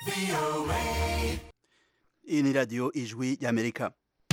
iyi ni radiyo ijwi y'amerika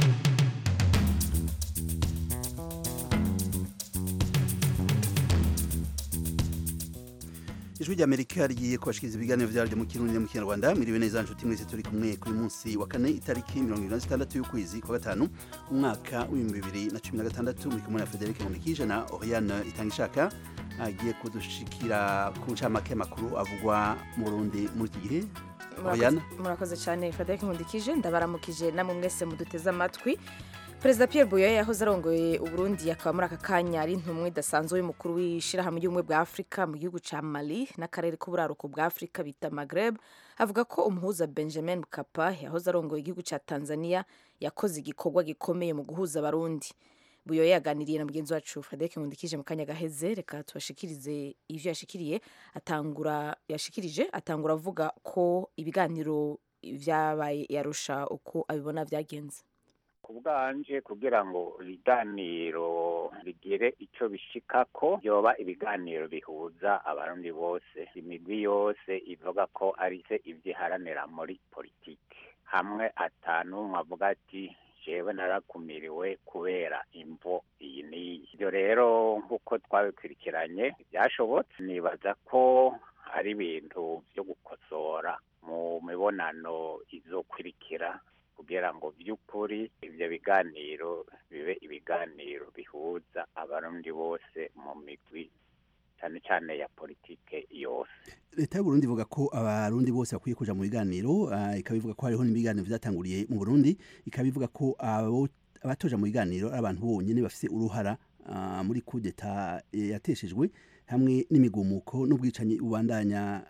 ijwi ry'amerika rigiye kubashikiriza ibiganiro vyaryo mu kirundi no mu kinyarwanda mwiriwe neza nshuti mwese turi kumwe kuri munsi wa kane itariki mirongo ibiri na zitandatu y'ukwezi kwa gatanu umwaka w'ibihumbi bibiri na cumi na gatandatu muri kumwe na federike nkundikije na oriane itangishaka agiye kudushikira ku ncamake y'amakuru avugwa mu burundi muri iki gihe oriane murakoze cyane frederic nkundikije ndabaramukije namwe mwese muduteze amatwi perezida pierre buyoya yahoze arongoye uburundi akaba muri aka kanya ari intumwa idasanzwe y'umukuru w'ishyirahamwe ry'ubumwe bwa afurika mu gihugu cya mali n'akarere k'uburaruko bwa afurika bita magreb avuga ko umuhuza benjamin mkapa yahoze arongoye igihugu cya tanzania yakoze igikorwa gikomeye mu guhuza abarundi buyoya yaganiriye na mugenzi wacu frederic nkundikije mu kanya gaheze reka tubashikirize ivyo yashikiriye atangura yashikirije atangura avuga ko ibiganiro vyabaye yarusha uko abibona vyagenze ku bwanje kugira ngo ibiganiro bigire icyo bishikako byoba ibiganiro bihuza abarundi bose imigwi yose ivuga ko ari se ivyiharanira muri politiki hamwe atanu avuga ati jewe narakumiriwe kubera imvo iyi n'iyi ibyo rero nk'uko twabikurikiranye byashobotse nibaza ko ari ibintu byo gukosora mu mibonano izokurikira kugira ngo by'ukuri ibyo biganiro bibe ibiganiro bihuza abarundi bose mu migwi cyane cyane ya politike yose leta y'uburundi ivuga ko abarundi bose bakwiye kuja mu biganiro uh, ikaba ivuga ko hariho n'ibiganiro vyatanguriye mu burundi ikaba ivuga ko abatoja mu biganiro ari abantu bonyene bafise uruhara uh, muri kudeta yateshejwe hamwe n'imigumuko n'ubwicanyi bubandanya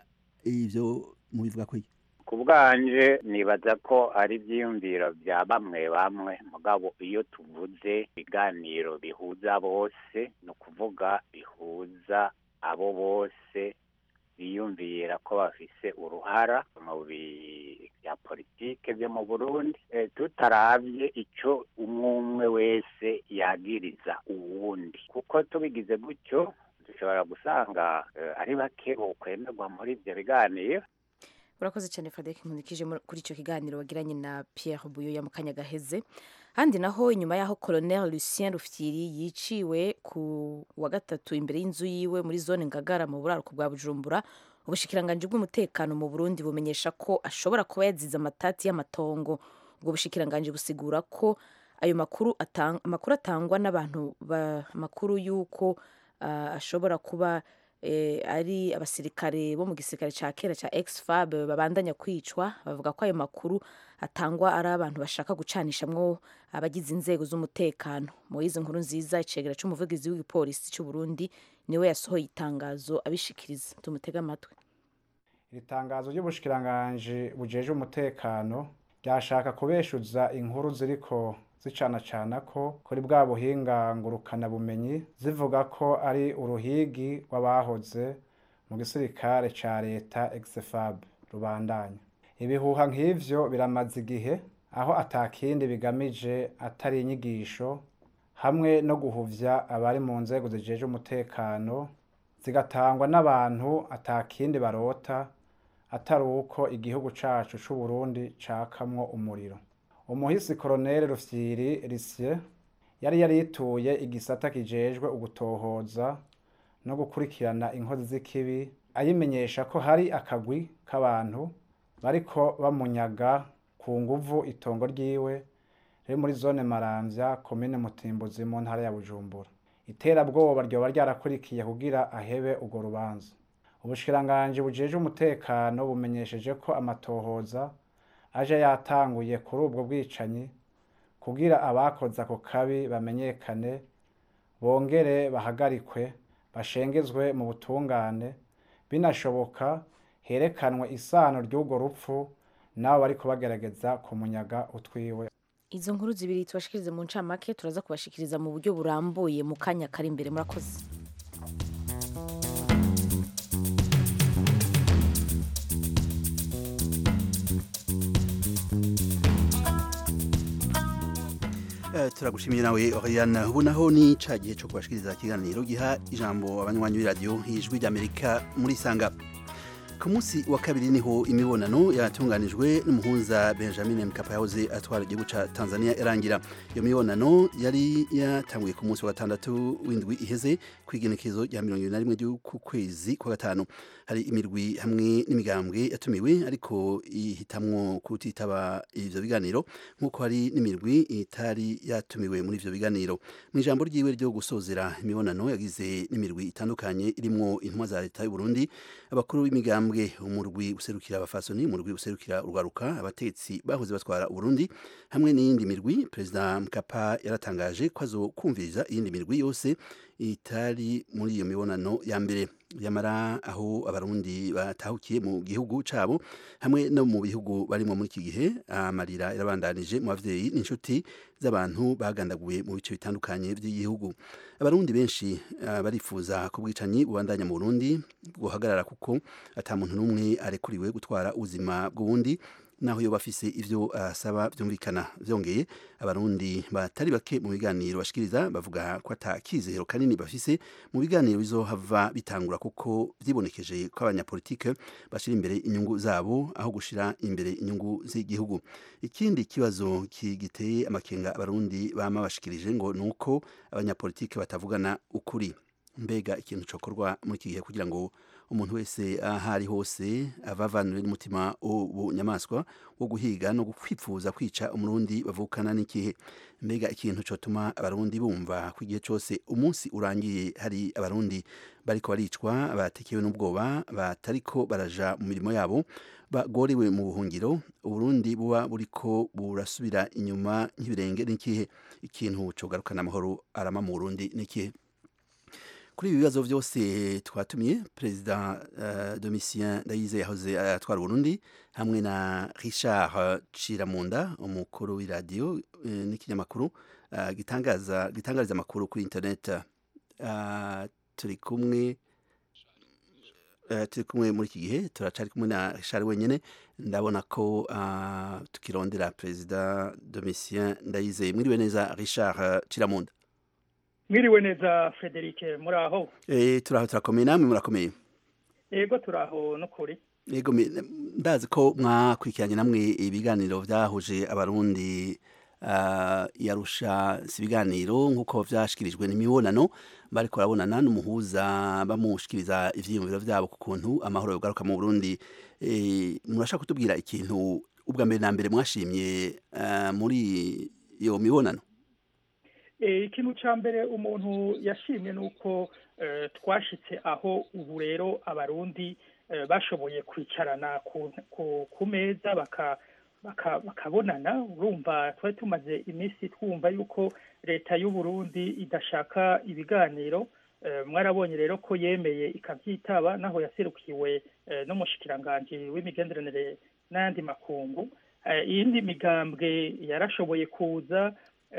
ivyo mubivuga ko iki ku bwanje nibaza ko ari ibyiyumviro bya bamwe bamwe mugabo iyo tuvuze ibiganiro bihuza bose ni ukuvuga bihuza abo bose biyumvira ko bafise uruhara mu bya politike byo mu burundi tutarabye icyo umwe umwe wese yagiriza uwundi kuko tubigize gutyo dushobora gusanga ari bake bokwemerwa muri ibyo biganiro urakoze cyane frederic nkundikije kuri icyo kiganiro wagiranye na pierre buyoya mu kanya gaheze handi naho inyuma y'aho colonel lucien rufyiri yiciwe ku wa gatatu imbere y'inzu yiwe muri zone ngagara mu buraruko bwa bujumbura ubushikiranganji bw'umutekano mu burundi bumenyesha ko ashobora kuba yazize amatati y'amatongo ubwo bushikiranganji busigura ko ayo makuru atang, amakuru atangwa n'abantu makuru y'uko uh, ashobora kuba eh, ari abasirikare bo mu gisirikare ca kera ca exfab babandanya kwicwa bavuga ko ayo makuru atangwa ari abantu bashaka gucanishamwo abagize inzego z'umutekano moyize nkuru nziza icegera c'umuvugizi w'igipolisi c'u Burundi niwe yasohoye itangazo abishikiriza tumutega amatwi iri tangazo ry'ubushikiranganje bujeje umutekano ryashaka kubeshuza inkuru ziriko zicanacana ko kuri bwa buhinga ngurukana bumenyi zivuga ko ari uruhigi rw'abahoze mu gisirikare ca leta exfab rubandanya ibihuha nk'ivyo biramaze igihe aho atakindi bigamije atari inyigisho hamwe no guhuvya abari mu nzego zijeje umutekano zigatangwa n'abantu atakindi barota atari uko igihugu cacu c'uburundi cakamwo umuriro umuhisi koroneli rufyiri risye yari yarituye igisata kijejwe ugutohoza no gukurikirana inkozi z'ikibi ayimenyesha ko hari akagwi k'abantu bariko bamunyaga ku nguvu itongo ryiwe riri muri zone maramvya komine mutimbuzi mu ntara ya bujumbura iterabwoba ryoba ryarakurikiye kugira ahebe urwo rubanza ubushikiranganji bujeje umutekano bumenyesheje ko amatohoza aje yatanguye kuri ubwo bwicanyi kugira abakoze ako kabi bamenyekane bongere bahagarikwe bashengezwe mu butungane binashoboka herekanwe isano ry'urwo rupfu nabo bariko bagerageza kumunyaga utwiwe izo nkuru zibiri tubashikirize mu ncamake turaza kubashikiriza mu buryo burambuye mu kanya kari imbere murakoze turagushimiye nawe Oriane ubu naho ni ca gihe cyo kubashikiriza ikiganiro giha ijambo abanywanyi b'iradiyo ijwi ry'Amerika muri Sanga ku munsi wa kabiri niho imibonano yatunganijwe n'umuhunza benjamin mkapa yahoze atwara igihugu ca tanzania irangira iyo mibonano yari yatanguye ku munsi wa gatandatu w'indwi iheze ku igenekezo rya mirongo ibiri na rimwe ry'uku kwezi kwa gatanu hari imirwi hamwe n'imigambwe yatumiwe ariko ihitamwo kutitaba ivyo biganiro nk'uko hari n'imirwi itari yatumiwe muri ivyo biganiro mu ijambo ryiwe ryo gusozera imibonano yagize n'imirwi itandukanye irimwo intumwa za leta y'u Burundi abakuru b'imigambwe umurwi userukira abafasoni umurwi userukira urwaruka abatetsi bahoze batwara Burundi hamwe n'iyindi mirwi perezida Mkapa yaratangaje ko azokumviriza iyindi mirwi yose itari muri iyo mibonano ya mbere yamara aho abarundi batahukiye mu gihugu cabo hamwe no mu bihugu barimo muri iki gihe amarira yarabandanije mu bavyeyi n'inshuti z'abantu bagandaguye mu bice bitandukanye by'igihugu abarundi benshi uh, barifuza ko bwicanyi bubandanya mu Burundi guhagarara kuko ata muntu n'umwe arekuriwe gutwara ubuzima bw'ubundi naho yo bafise ivyo asaba uh, vyumvikana vyongeye abarundi batari bake mu biganiro bashikiriza bavuga ko ata kizero kanini bafise mu biganiro bizohava bitangura kuko vyibonekeje ko abanyapolitike bashira imbere inyungu zabo aho gushira imbere inyungu z'igihugu ikindi kibazo kigiteye amakenga abarundi bama bashikirije ngo nuko abanyapolitike batavugana ukuri mbega ikintu cokorwa muri iki gihe kugira ngo umuntu wese aho ari hose avavanure n'umutima w'ubunyamaswa wo guhiga no kwipfuza kwica umurundi bavukana n'ikihe mbega ikintu cotuma abarundi bumva ko igihe cose umunsi urangiye hari abarundi bariko baricwa batekewe n'ubwoba batariko baraja mu mirimo yabo bagorewe mu buhungiro uburundi buba buriko burasubira inyuma nk'ibirenge n'ikihe ikintu cogarukana amahoro arama mu burundi n'ikihe kuri ibi bibazo byose twatumiye perezida uh, domitien ndayize yahoze atwara uburundi hamwe na richard ciramunda umukuru w'iradiyo uh, n'ikinyamakuru uh, gitangaza gitangariza amakuru kuri internet uh, turi kumwe uh, turi kumwe muri iki gihe turacari kumwe na richard wenyene ndabona ko uh, tukirondera perezida domitien ndayize mwiriwe neza richard ciramunda mwiriwe neza Frederic muraho eh turaho turakomeye namwe murakomeye yego turaho no kuri yego ndazi ko mwakurikiranye namwe ibiganiro vyahuje abarundi uh, yarusha si ibiganiro nk'uko vyashikirijwe n'imibonano bariko barabonana n'umuhuza bamushikiriza ivyiyumviro vyabo ku kuntu amahoro yogaruka mu Burundi eh murashaka kutubwira ikintu ubwa mbere na mbere mwashimye uh, muri iyo mibonano ikintu cya mbere umuntu yashimye ni uko twashitse aho ubu rero abarundi bashoboye kwicarana ku meza bakabonana urumva twari tumaze iminsi twumva yuko leta y'u Burundi idashaka ibiganiro mwarabonye rero ko yemeye ikabyitaba naho yaserukiwe n'umushikiranganji w'imigenderanire n'ayandi makungu iyindi migambwe yarashoboye kuza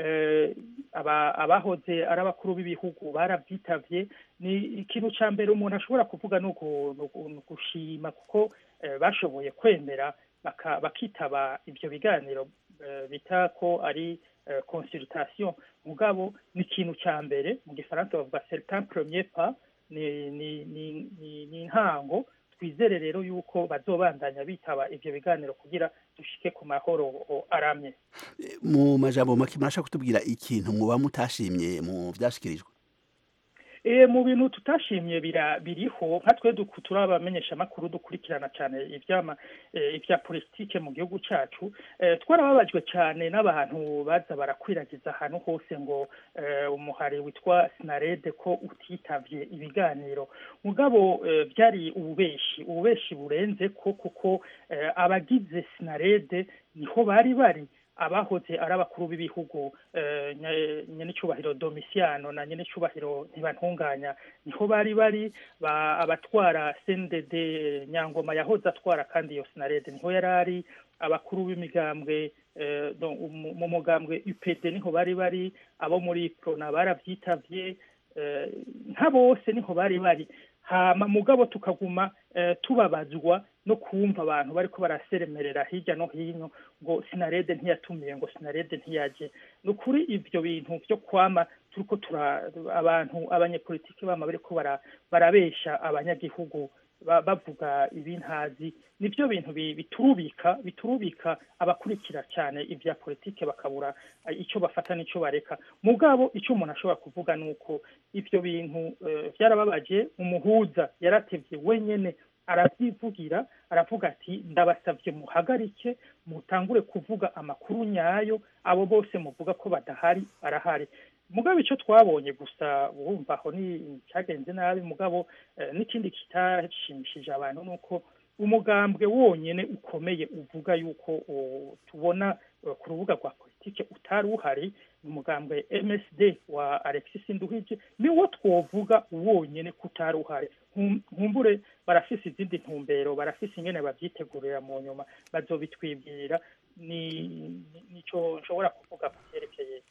abahoze ari abakuru b'ibihugu barabyitavye ni ikintu cya mbere umuntu ashobora kuvuga ni ugushima kuko bashoboye kwemera bakitaba ibyo biganiro bita ko ari consultation mugabo ni ikintu cya mbere mu gifaransa bavuga certain premier pas ni intango twizere rero yuko bazobandanya bitaba ivyo biganiro kugira dushike ku mahoro aramye mu majambo make murashaka kutubwira ikintu muba mutashimye mu vyashikirijwe e mu bintu tutashimye biriho nka twe turi abamenyesha amakuru dukurikirana cyane ivyama ivya politike mu gihugu cacu twarababajwe cyane n'abantu baza barakwiragiza ahantu hose ngo umuhari witwa sinarede ko utitavye ibiganiro mugabo byari ububeshi ububeshi burenze ko kuko abagize sinarede niho bari bari abahoze ari abakuru b'ibihugu nyen'icyubahiro domisiano na nyen'icyubahiro ntibantunganya niho bari bari abatwara sendede nyangoma yahoze atwara kandi iyo sinarede niho yari ari abakuru b'imigambwe mu mugambwe upd niho bari bari abo muri prona barabyitavye nka bose niho bari bari hama mugabo tukaguma tubabazwa no kumva abantu bariko baraseremerera hirya no hino ngo sinarede ntiyatumiye ngo sinarede ntiyaje ni ukuri ivyo bintu vyo kwama turiko tura abantu abanyepolitiki bama bariko barabesha abanyagihugu bavuga ibintazi nibyo bintu biturubika biturubika abakurikira cyane ibya politike bakabura icyo bafata n'icyo bareka mugabo icyo umuntu ashobora kuvuga ni uko ibyo bintu byarababaje umuhuza yaratevye wenyene arabyivugira aravuga ati ndabasabye muhagarike mutangure kuvuga amakuru nyayo abo bose muvuga ko badahari barahari mugabo icyo twabonye gusa wumva aho ni cyagenze nabi mugabo n'ikindi kitashimishije abantu ni uko umugambwe wonyine ukomeye uvuga yuko tubona ku rubuga rwa politike utari uhari ni umugambwe MSD wa Alexis Nduhije niwo twovuga wonyine ko utari uhari nkumbure barafise izindi ntumbero barafise ingene babyitegurira mu nyuma bazobitwibwira ni nico nshobora kuvuga ku byerekeye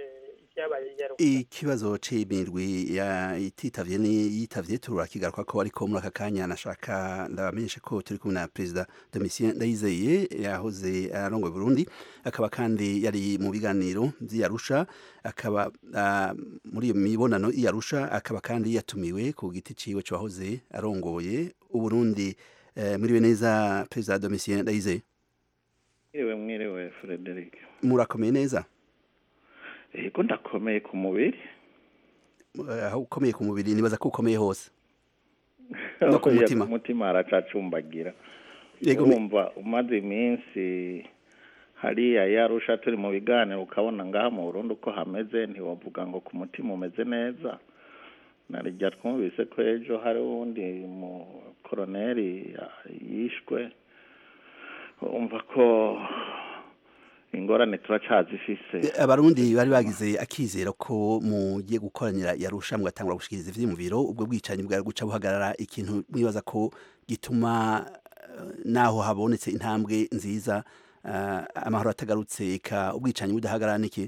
ikibazo c'imirwi ititavye ni yitavye turakigaruka ko ariko muri aka kanya nashaka ndabamenyeshe ko turi kumwe na perezida Domitien Ndayizeye yahoze arongoye Burundi akaba kandi yari mu biganiro vy'Arusha akaba uh, muri iyo mibonano y'Arusha akaba kandi yatumiwe ku giti ciwe cyahoze arongoye Uburundi uh, muri neza perezida Domitien Ndayizeye Mwiriwe mwiriwe Frederic Murakomeye neza yego ndakomeye ku mubiri aho ukomeye ku mubiri nibaza ko ukomeye hose no ku mutima umutima haracacumbagira urumva umaze iminsi hariya yarusha turi mu biganiro ukabona ngaha mu Burundi uko hameze ntiwavuga ngo ku mutima umeze neza narijya twumvise ko ejo hari uwundi mu koroneri yishwe umva ko ingorane turacazifise abarundi bari bagize akizero ko mugiye gukoranira yarusha mugatangura gushikiriza ivyiyumviro ubwo bwicanyi bwari guca buhagarara ikintu mwibaza ko gituma naho habonetse intambwe nziza amahoro atagarutse eka ubwicanyi budahagarara niki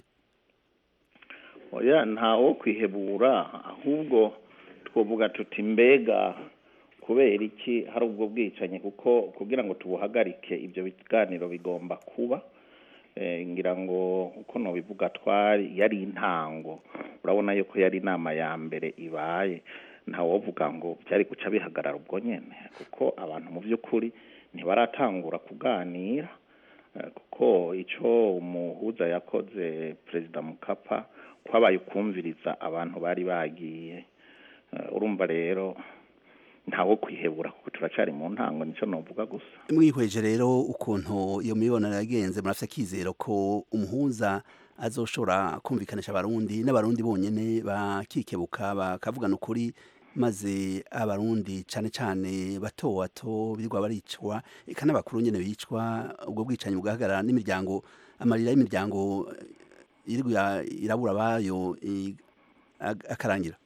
oya ntawo kwihebura ahubwo twovuga tuti mbega kubera iki hari ubwo bwicanyi kuko kugira ngo tubuhagarike ibyo biganiro bigomba kuba ngira ngo uko nubivuga twari yari intango urabona yuko yari inama ya mbere ibaye ntawovuga ngo byari guca bihagarara ubwo nyine kuko abantu mu by'ukuri ntibaratangura kuganira kuko icyo umuhuza yakoze perezida mukapa kwabaye ukumviriza abantu bari bagiye urumva rero ntawo kwihebura kuko turacari mu ntango nicyo novuga gusa mwihweje rero ukuntu iyo mibonano yagenze murafite akizero ko umuhuza azoshobora kumvikanisha abarundi n'abarundi bonyene bakikebuka bakavugana ukuri maze abarundi cane cane bato bato birirwa baricwa eka n'abakuru nyene bicwa ubwo bwicanyi bugahagarara n'imiryango amarira y'imiryango irirwa irabura bayo akarangira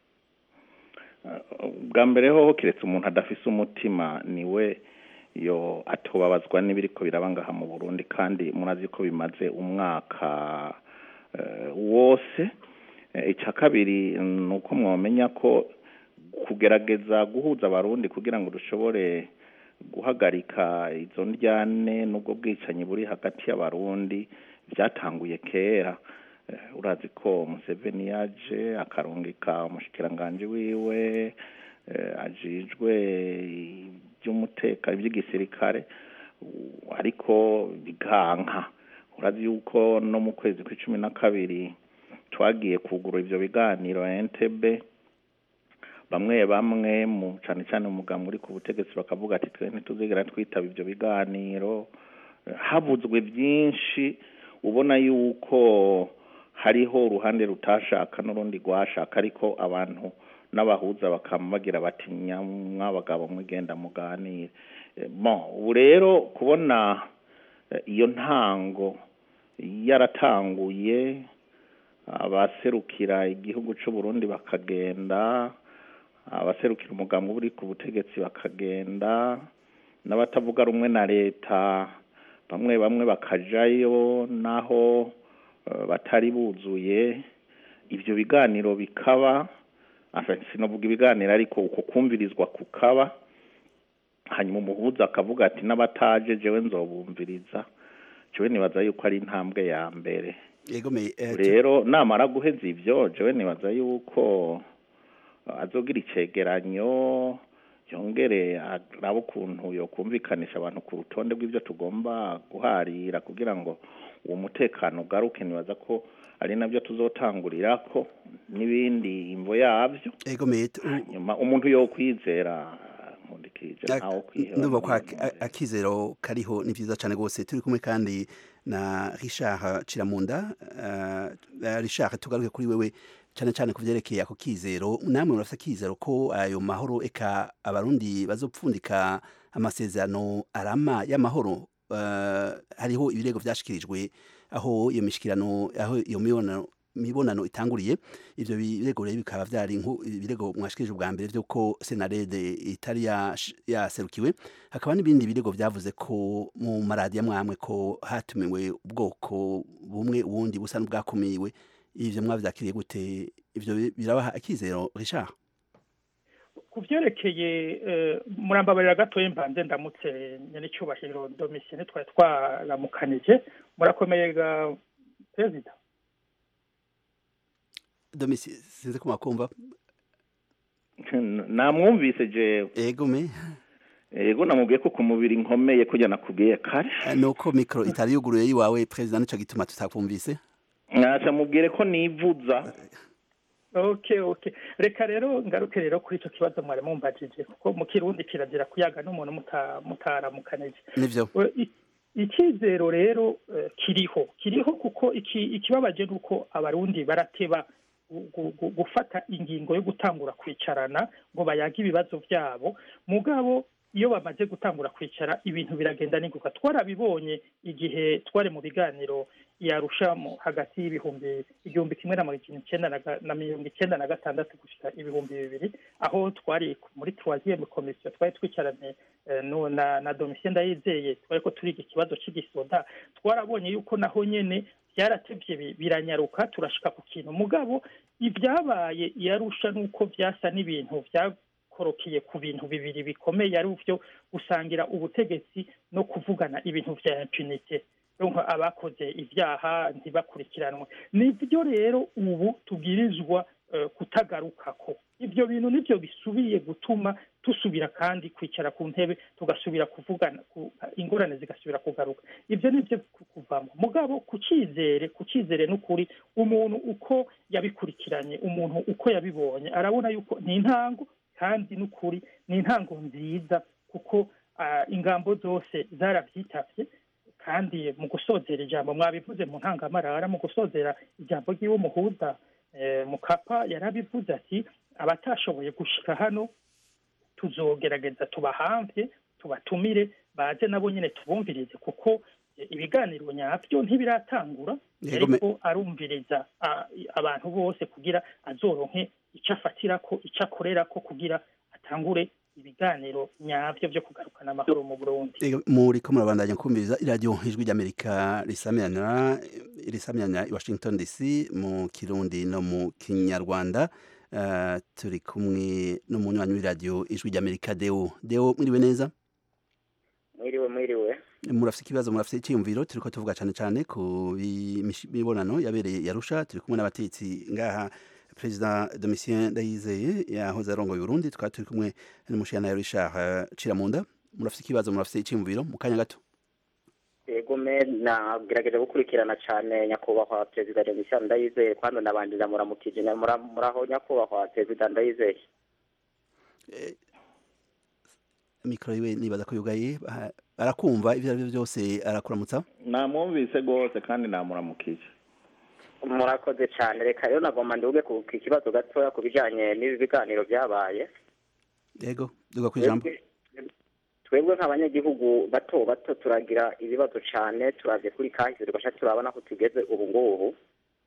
bwa mbere hoho kiretse umuntu adafise umutima niwe yo atobabazwa n'ibiriko biraba ngaha mu Burundi kandi murazi ko bimaze umwaka wose icya kabiri ni uko mwamenya ko kugerageza guhuza abarundi kugira ngo dushobore guhagarika izo ndyane n'ubwo bwicanyi buri hagati y'abarundi byatanguye kera urazi ko Museveni yaje akarungika umushikiranganji wiwe ajijwe iby'umutekano iby'igisirikare ariko biganka urazi yuko no mu kwezi kw'icumi na kabiri twagiye kugura ivyo biganiro entebe bamwe bamwe mu cane cane umugambi uri ku butegetsi bakavuga ati twe ntituzigera twitaba ivyo biganiro habuzwe byinshi ubona yuko hariho uruhande rutashaka n'urundi rwashaka ariko abantu n'abahuza bakaba bagira bati mwabagabo mwigenda muganire bon ubu rero kubona iyo ntango yaratanguye abaserukira igihugu cy'u Burundi bakagenda abaserukira umugambi uri ku butegetsi bakagenda n'abatavuga rumwe na leta bamwe bamwe bakajayo naho batari buzuye ibyo biganiro bikaba sinavuga ibiganiro ariko uko kumvirizwa kukaba hanyuma umuhuza akavuga ati n'abataje jewe nzobumviriza jewe nibaza yuko ari intambwe ya mbere rero namara guheza ibyo jewe nibaza yuko azogira icegeranyo yongere arabe ukuntu yokumvikanisha abantu ku rutonde rw'ibyo tugomba guharira kugira ngo uwo mutekano ugaruke nibaza ko ari nabyo tuzotangurira ko n'ibindi imvo yabyo ego mete nyuma umuntu yo kwizera nkundikije ntawo kwiheba ndumva ko ak- a- akizero kariho ni vyiza cane gose turi kumwe kandi na Richard Ciramunda uh, Richard tugaruke kuri wewe cane cane ku vyerekeye ako kizero namwe murafite akizero ko ayo mahoro eka abarundi bazopfundika amasezerano arama y'amahoro uh, hariho ibirego vyashikirijwe aho iyo mishikirano aho iyo mibonano mibonano itanguriye ivyo birego rero bikaba vyari nku- ibirego mwashikirije ubwa mbere vy'uko senarede itari yash- yaserukiwe hakaba n'ibindi birego vyavuze ko mu maradiyo amwamwe ko hatumiwe ubwoko bumwe ubundi busa n'ubwakumiwe ivyo mwavyakiriye gute ivyo bi- birabaha akizero Richard ku byerekeye eh, murambabarira gatoya mbanze ndamutse nyir'icyubahiro domisiyene twari twaramukanije murakomeye ga perezida domisi sinzi ko makumva namwumvise jewe ego me ego namubwiye ko ku mubiri nkomeye kujya nakubwiye kare Eh, nuko mikro itari yuguruye yiwawe president nico gituma tutakumvise nkaca mubwire ko nivuza okay okay reka rero ngaruke rero kuri icyo kibazo mwari mumbajije kuko mu kirundi kirazira kuyaga n'umuntu muta- mutaramukanije nivyo We- i- icyizero rero eh, kiriho kiriho kuko iki- ikibabaje ni uko abarundi barateba gu- gu- gu- gufata ingingo yo gutangura kwicarana ngo bayage ibibazo byabo mugabo iyo bamaze gutangura kwicara ibintu biragenda n'inguka twarabibonye igihe twari mu biganiro yarushamo hagati y'ibihumbi igihumbi kimwe na mirongo icyenda na ga- na mirongo icyenda na gatandatu gushyira ibihumbi bibiri aho twari muri troisième komisiyo twari twicaranye eh, no- na na domisiyo ndayizeye twari ko turiga ikibazo cy'igisoda twarabonye yuko naho nyene byaratevye bi- biranyaruka turashika ku kintu mugabo ibyabaye iyarusha nuko byasa n'ibintu byakorokeye ku bintu bibiri bikomeye ari byo gusangira ubutegetsi no kuvugana ibintu vya impunite donc abakoze ibyaha ntibakurikiranwe nibyo rero ubu tubwirizwa eh, kutagarukako ibyo bintu nibyo bisubiye gutuma dusubira kandi kwicara ku ntebe tugasubira kuvugana ku- ingorane zigasubira kugaruka ibyo nibyo ku- kuvamo mugabo ku cyizere ku cyizere n'ukuri umuntu uko yabikurikiranye umuntu uko yabibonye arabona yuko ni intango kandi n'ukuri ni intango nziza kuko ah, ingambo zose zarabyitavye kandi mu gusozera ijambo mwabivuze mu ntangamarara mu gusozera ijambo ry'iwe muhuza eh, mukapa yarabivuze ati abatashoboye gushika hano tuzogerageza tubahamvye tubatumire baze nabo nyine tubumvirize kuko eh, ibiganiro nyavyo ntibiratangura Yego, me- ariko arumviriza a- abantu bose kugira azoronke ico afatirako ico akorerako kugira atangure ibiganiro nyavyo vyo kugarukana amahoro mu Burundi Ego, muriko murabandanya kumviriza iradiyo ijwi ry'amerika risamirana risamirana i washington dc mu kirundi no mu kinyarwanda Eh, turi kumwe n'umunywanyi w'iradiyo ijwi ry'amerika deo deo mwiriwe neza mwiriwe mwiriwe murafite ikibazo murafite icyiyumviro turiko tuvuga cyane cyane ku bimish- mibonano yabereye yarusha turi kumwe n'abatetsi ngaha perezida domitien ndayizeye yahoze arongoye uburundi tukaba turi kumwe n'umushana richard ciramunda murafite ikibazo murafite icyiyumviro mu kanya gato yego me nagerageje gukurikirana cyane nyakubahwa perezida demisiyani ndayizeye kandi nabandira muramukije mura- muraho nyakubahwa perezida ndayizeye mikoro yiwe nibaza ko yugaye ah, arakumva ivyo arivyo byose arakuramutsa namwumvise rwose kandi namuramukije murakoze cyane reka rero nagomba ndibuge ku ku kibazo gatoya ku bijyanye n'ibi biganiro byabaye yego duga ku ijambo Twebwe- twebwe nk'abanyagihugu bato bato turagira ibibazo cyane turavye kuri kahise tugasha turabona ko tugeze ubu ngubu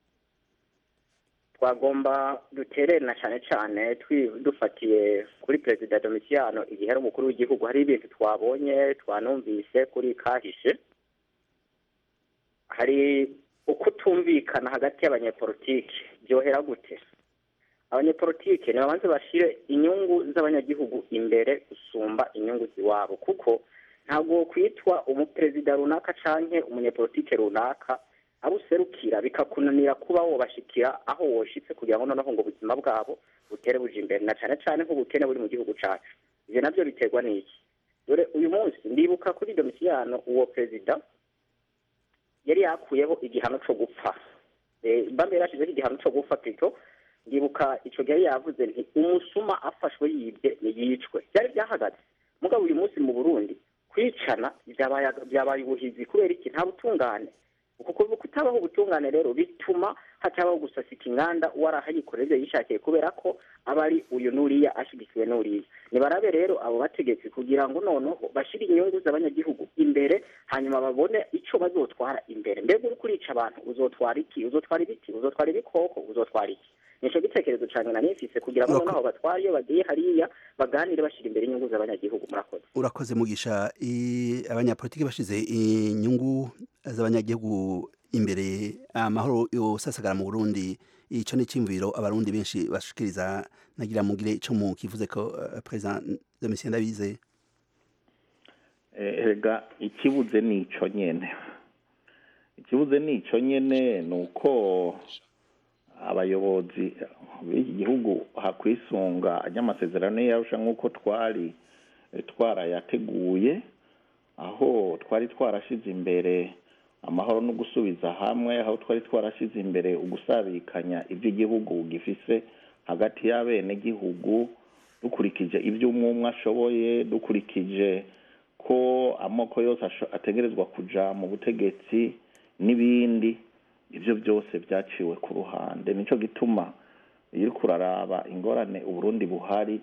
twagomba dutererana cyane cyane twi- dufatiye kuri perezida domisiyano igihe ari umukuru w'igihugu hari ibintu twabonye twanumvise kuri kahise hari ukutumvikana hagati y'abanyepolitiki byohera gute abanyepolitike nibabanze bashire inyungu z'abanyagihugu imbere gusumba inyungu ziwabo kuko ntabwo kwitwa umuperezida runaka canke umunyepolitike runaka abo userukira bikakunanira kuba wobashikira aho woshitse kugira ngo noneho ngo ubuzima bwabo butere buja imbere na cane cane nk'ubukene buri mu gihugu cacu ivyo navyo biterwa n'iki dore uyu munsi ndibuka kuri domisiyano uwo perezida yari yakuyeho igihano co gupfa Eh, bambe yarashizeho igihano co gupfa pito ndibuka ico gihe yari yavuze nti umusuma afashwe yibye niyicwe byari byahagaze mugabo uyu munsi mu burundi kwicana byabaye byabaye ubuhizi kubera iki nta butungane kuko kutabaho ubutungane rero bituma hatabaho gusasika inganda warahayikorera ibyo yishakiye kubera ko aba ari uyu n'uriya ashyigikiwe n'uriya nibarabe rero abo bategetsi kugira ngo noneho bashyire inyungu z'abanyagihugu imbere hanyuma babone icyo bazotwara imbere mbega uri kurica abantu uzotwara iki uzotwara ibiti uzotwara ibikoko uzotwara iki nicyo gitekerezo cyane na nifise kugira ngo noneho batware iyo bagiye hariya baganire bashyira imbere inyungu z'abanyagihugu murakoze urakoze mugisha i- abanyapolitiki bashize inyungu z'abanyagihugu imbere amahoro yosasagara mu Burundi ico ni cimviro abarundi benshi bashikiriza nagira mugire ico mu kivuze ko uh, president Domitien Ndabize erega ikibuze ni ico nyene ikibuze ni ico nyene ni uko abayobozi b'iki gihugu hakwisunga ry'amasezerano yarusha nk'uko twari eh, twarayateguye aho twari twarashize imbere amahoro no gusubiza hamwe aho twari twarashize imbere ugusabikanya iby'igihugu gifise hagati y'abenegihugu dukurikije ibyo umwe umwe ashoboye dukurikije ko amoko yose asho- ategerezwa kuja mu butegetsi n'ibindi ibyo byose byaciwe ku ruhande nico gituma iyo uriko uraraba ingorane uburundi buhari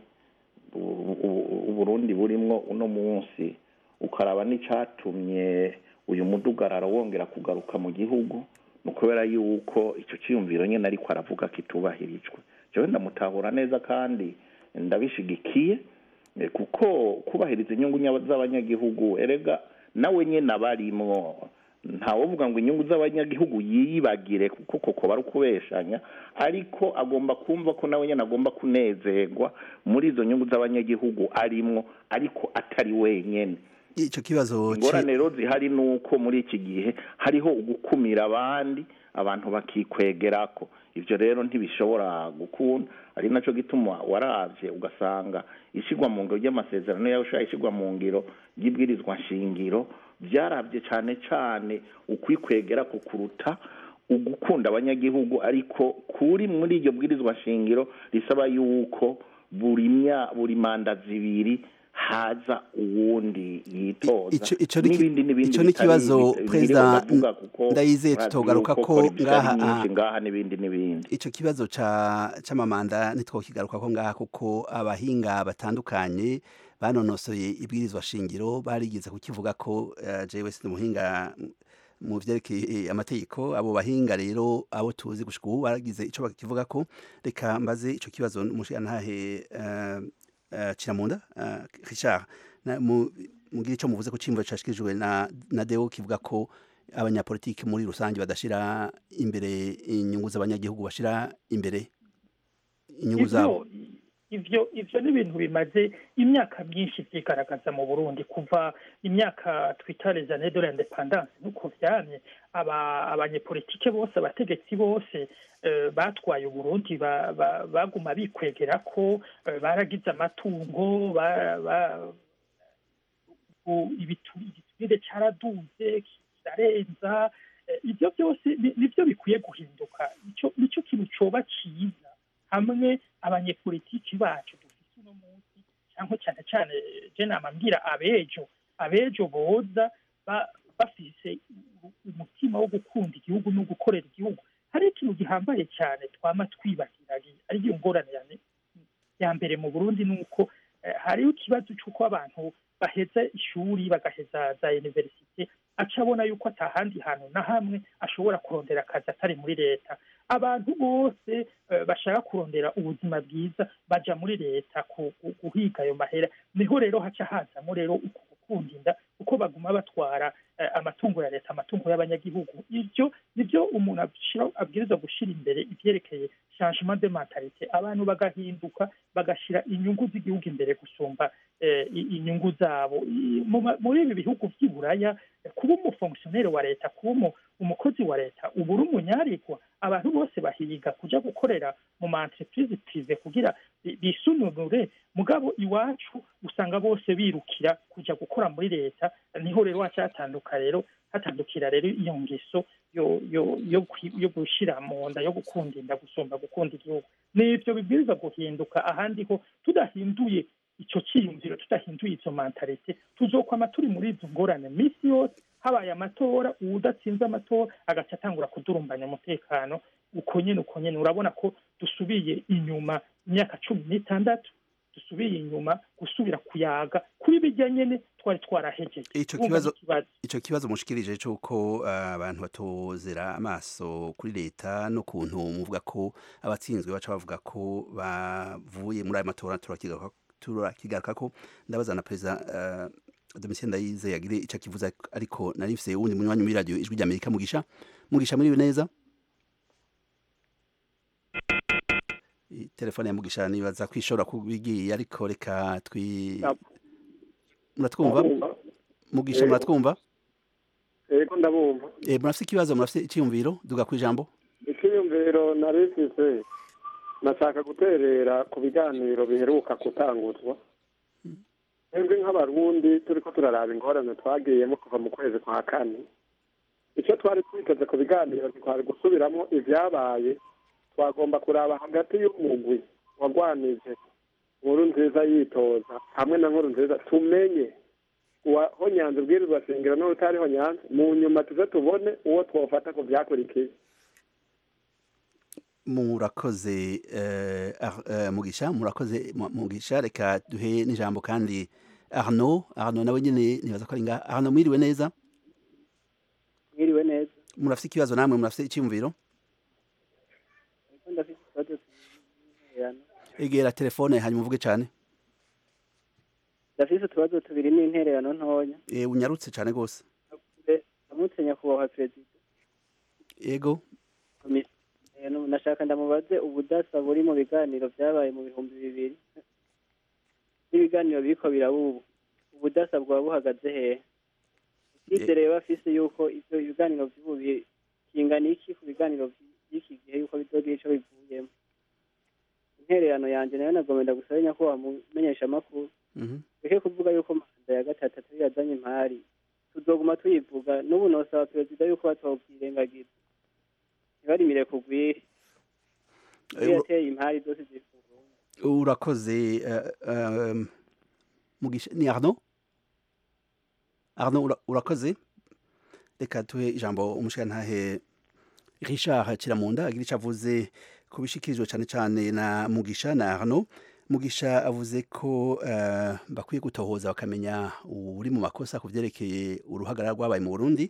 u- u- uburundi burimwo uno munsi ukaraba n'icatumye uyu mudugararo wongera kugaruka mu gihugu ni ukubera yuko icyo cyiyumviro nyine ariko aravuga kitubahirijwe jewe ndamutahura neza kandi ndabishigikiye eh, kuko kubahiriza inyungu nya- z'abanyagihugu erega nawe nyene abarimwo ntawovuga ngo inyungu z'abanyagihugu yiyibagire kuko koko bari ukubeshanya ariko agomba kumva ko nawe nyene agomba kunezerwa muri izo nyungu z'abanyagihugu arimwo ariko atari wenyene ico kibazo ci- ingorane rero zihari ni uko muri iki gihe hariho ugukumira abandi abantu bakikwegerako ivyo rero ntibishobora gukunda ari naco gituma waravye ugasanga ishigwa mu ngiro ry'amasezerano yarusha ishigwa mu ngiro ry'ibwirizwa nshingiro vyaravye cane cane ukwikwegera ku kuruta ugukunda abanyagihugu ariko kuri muri iryo bwirizwa nshingiro risaba yuko buri mya buri manda zibiri haza uwundi yitoza ico ico ni ki- n'ibindi n'ibindi ico ni bitari kibazo ibi- biriho president ndavuga kuko Ndayizeye murazi tutogaruka yuko ko politiki ari ngaha nyinshi ah, ngaha n'ibindi n'ibindi ico kibazo ca c'amamanda ntitwokigaruka ko ngaha kuko abahinga batandukanye banonosoye ibwirizwa shingiro barigeze kukivuga ko uh, jewe si umuhinga mu vyerekeye amategeko abo bahinga rero abo tuzi gushika ubu baragize ico bakivuga ko reka mbaze ico kibazo umushirantahe uh, uh, Ciramunda uh, Richard na, mu, mugire ico muvuze ko cimvo cashikijwe na, na Deo kivuga ko abanyapolitiki muri rusange badashira imbere inyungu z'abanyagihugu bashira imbere inyungu zabo ivyo ivyo ni ibintu bimaze imyaka myinshi vyigaragaza mu burundi kuva imyaka twita les années de l'independance nuko vyamye aba abanyepolitike bose abategetsi bose eh, batwaye uburundi ba- ba- baguma bikwegera ko eh, baragize amatungo ba- ba- u- ibitu- igiturire caraduze kirarenza eh, ivyo byose ni- nivyo bikwiye guhinduka ico nico kintu coba ciza hamwe abanyepolitiki bacu dufite uno munsi cyangwa cyane cyane je nama mbwira abejo abejo boza ba- bafise u- umutima wo gukunda igihugu no gukorera igihugu hari ikintu gihambaye cyane twama twibagira ariyo ngorane ya- ya mbere mu burundi ni uko eh, hariho ikibazo cy'uko abantu baheza ishuri bagaheza za universite aca abona yuko atahandi hantu na hamwe ashobora kurondera akazi atari muri leta abantu bose eh, bashaka kurondera ubuzima bwiza baja muri leta ku- ku- guhiga ayo mahera niho rero haca hazamo rero uku gukunda inda kuko baguma batwara eh, amatungo ya leta amatungo y'abanyagihugu ivyo nivyo umuntu ashira- abwirizwa gushira imbere ivyerekeye changement de mentalite abantu bagahinduka bagashira inyungu z'igihugu imbere gusumba eh, i- inyungu zabo I- mu ma- muri ibi bihugu vy'iburaya eh, ku kuba umufongisiyoneri wa leta kuba umukozi wa leta uba uri umunyarigwa abantu bose bahiga kujya gukorera mu ma entreprise prive kugira bisununure mugabo iwacu usanga bose birukira kujya gukora muri leta niho rero hacatanduka rero hatandukira rero iyo ngeso yo yo yo yo gushyira mu nda yo gukunda inda gusumba gukunda igihugu n'ibyo bibwiriza guhinduka ahandi ho tudahinduye icyo cyiyumviro tudahinduye izo mentalite tuzokwama turi muri izo ngorane minsi yose habaye amatora uwudatsinze amatora agaca atangura kudurumbanya umutekano uko nyine uko nyine urabona ko dusubiye inyuma imyaka cumi n'itandatu dusubiye inyuma gusubira kuyaga kuri bijya nyine twari twarahejeje icyo kibazo icyo kibazo mushikirije cy'uko abantu batozera amaso kuri leta n'ukuntu muvuga ko abatsinzwe baca bavuga ko bavuye muri ayo matora turakigaruka ko ndabaza na perezida Domitien Ndayize yagire icyo akivuza ariko nari mfise uwundi munywanyi muri radio ijwi ry'Amerika mugisha mugisha muri neza telefone ya mugisha nibaza kwishora kubigiye ariko reka twi muratwumva mugisha muratwumva yego ndabumva eh murafite ikibazo murafite icyumviro duga ku ijambo icyumviro narifise nashaka guterera ku biganiro biheruka gutanguzwa twebwe nk'abarundi turi ko turaraba ingorane twagiyemo kuva mu kwezi kwa kane icyo twari twiteze ku biganiro twari gusubiramo ibyabaye twagomba kuraba hagati y'umugwi wagwanije nkuru nziza yitoza hamwe na nkuru nziza tumenye uwaho nyanza ubwirizwa shingiro n'utariho nyanza mu nyuma tuze tubone uwo twofata ku byakurikiye murakoze mugisha murakoze mugisha reka duhe n'ijambo kandi arno arno nawe nyine nibaza ko ari ngaha arno mwiriwe neza mwiriwe neza murafite ikibazo namwe murafite icyumviro egera telefone hanyuma uvuge cyane ndafise utubazo tubiri n'intererano ntoya eh unyarutse cyane rwose amutse nyakubahwa perezida yego nashaka ndamubaze ubudasa buri mu biganiro byabaye mu bihumbi bibiri n'ibiganiro biriko birabubu ubudasa bwaba buhagaze hehe icyizere rero afise yuko ivyo ibiganiro vy'ubu kingana iki ku biganiro by'iki gihe yuko bizogira ico bivuyemo intererano yanje nayo nagomenda gusaba nyakubahwa mumenyesha amakuru reke kuvuga yuko manda ya gatatu atari yazanye impari tuzoguma tuyivuga n'ubu nosaba perezida yuko batobwirengagiza ntibarimire kugwiri yateye impari zose zifuza urakoze mugisha ni arno arno urakoze reka tuhe ijambo umushirantahe richard kiramunda agira icyo avuze ku bishikirijwe cyane cyane na mugisha na arno mugisha avuze ko bakwiye gutohoza bakamenya uri mu makosa ku byerekeye uruhagarara rwabaye mu burundi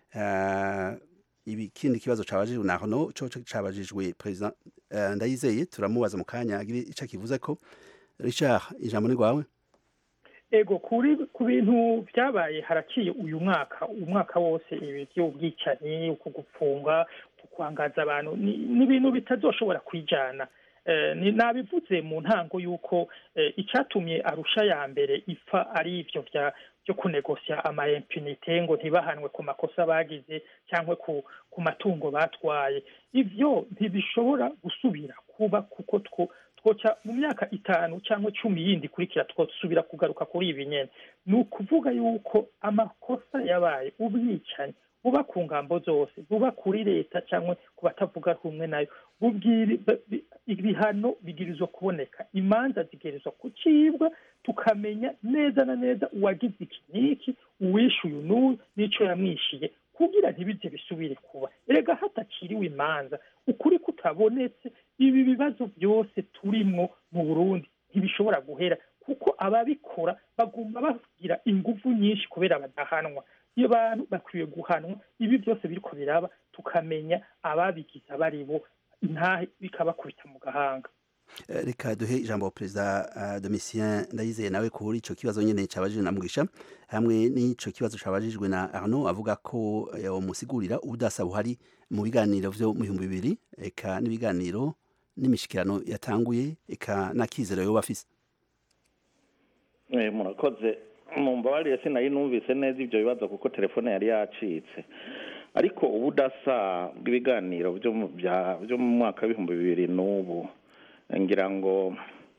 ikindi kibazo cabajijwe na arno co cabajijwe perezida ndayizeye turamubaza mu kanya agira icyo akivuze ko richard ijambo ni rwawe ego kuri ku bintu byabaye haraciye uyu mwaka umwaka wose ibi by'ubwicanyi uku gupfunga kwangaza abantu ni ibintu bitazoshobora kwijana nabivuze mu ntango y'uko icyatumye arusha ya mbere ipfa ari ibyo byo kunegosya ama impunite ngo ntibahanwe ku makosa bagize cyangwa ku matungo batwaye ibyo ntibishobora gusubira kuba kuko two twoca mu myaka itanu cyangwa cumi yindi ikurikira twosubira kugaruka kuri ibi nyene ni ukuvuga yuko amakosa yabaye ubwicanyi buba ku ngambo zose buba kuri leta cyangwa ku batavuga rumwe nayo ibihano bigirizwa kuboneka imanza zigerezwa kucibwa tukamenya neza na neza uwagize iki n'iki uwishuye n'uyu n'icyo yamwishiye kugira ntibize bisubire kuba erega hatakiriwe imanza ukuri kutabonetse ibi bibazo byose turimwo mu burundi ntibishobora guhera kuko ababikora bagomba bagira ingufu nyinshi kubera badahanwa iyo bantu bakwiye guhanwa ibi byose biriko biraba tukamenya ababigize abari bo intahe bikabakubita mu gahanga reka duhe ijambo perezida domitien ndayizeye nawe kuri icyo kibazo nyine cyabajijwe na mugisha hamwe n'icyo kibazo cyabajijwe na arno avuga ko musigurira ubudasa buhari mu biganiro byo mu bihumbi bibiri eka n'ibiganiro n'imishikirano yatanguye eka n'akizero yo bafise murakoze mumbabarire sinari numvise neza ibyo bibazo kuko telefone yari yacitse ariko ubudasa bw'ibiganiro byo mu bya- byo mu mwaka w'ibihumbi bibiri n'ubu ngira ngo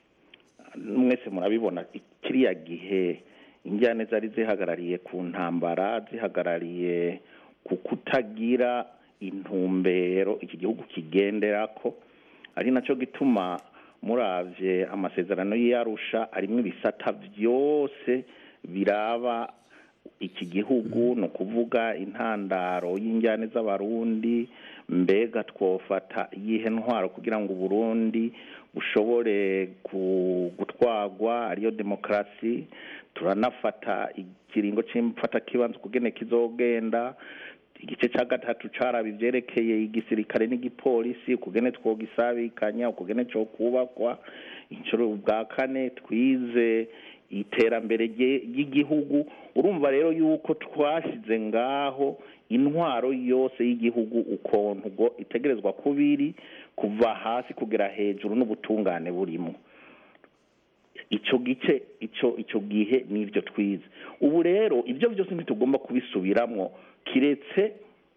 mwese murabibona kiriya gihe injyane zari zihagarariye ku ntambara zihagarariye ku kutagira intumbero iki gihugu kigenderako ari nacyo gituma muravye amasezerano y'iyarusha arimo ibisata byose biraba iki gihugu ni ukuvuga intandaro y'injyane z'abarundi mbega twofata iyihe ntwaro kugira ngo uburundi bushobore ku- gutwagwa ariyo demokarasi turanafata ikiringo c'imfata kibanza ukugene kizogenda igice cya gatatu caraba ivyerekeye igisirikare n'igipolisi ukugene twogisabikanya ukugene co kubakwa incuro bwa kane twize iterambere rye- ry'igihugu urumva rero yuko twashyize ngaho intwaro yose y'igihugu ukuntu ubwo itegerezwa kuba iri kuva hasi kugera hejuru n'ubutungane burimo icyo gice icyo icyo gihe nibyo twize ubu rero ibyo byose ntitugomba kubisubiramwo kiretse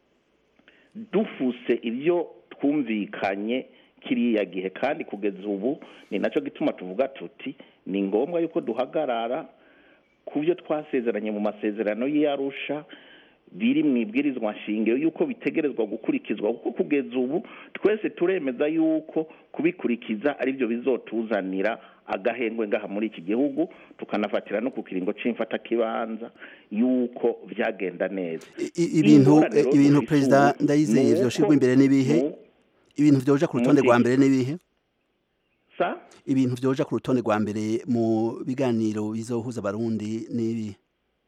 dufuse ibyo twumvikanye kiriya gihe kandi kugeza ubu ni nacyo gituma tuvuga tuti ni ngombwa yuko duhagarara ku byo twasezeranye mu masezerano y'iyarusha biri mu ibwirizwa nshingiro yuko bitegerezwa gukurikizwa kuko kugeza ubu twese turemeza yuko kubikurikiza ari byo bizotuzanira agahengwe ngaha muri iki gihugu tukanafatira no ku kiringo c'imfatakibanza yuko byagenda neza I- ibintu Ingorane rero ibintu dufise perezida ubu ndayizeye ni uko vyoshirwa imbere n'ibihe mu- ibintu vyoja ku rutonde Muri- rwa mbere n'ibihe sa ibintu vyoja ku rutonde rwa mbere mu biganiro bizohuza abarundi n'ibihe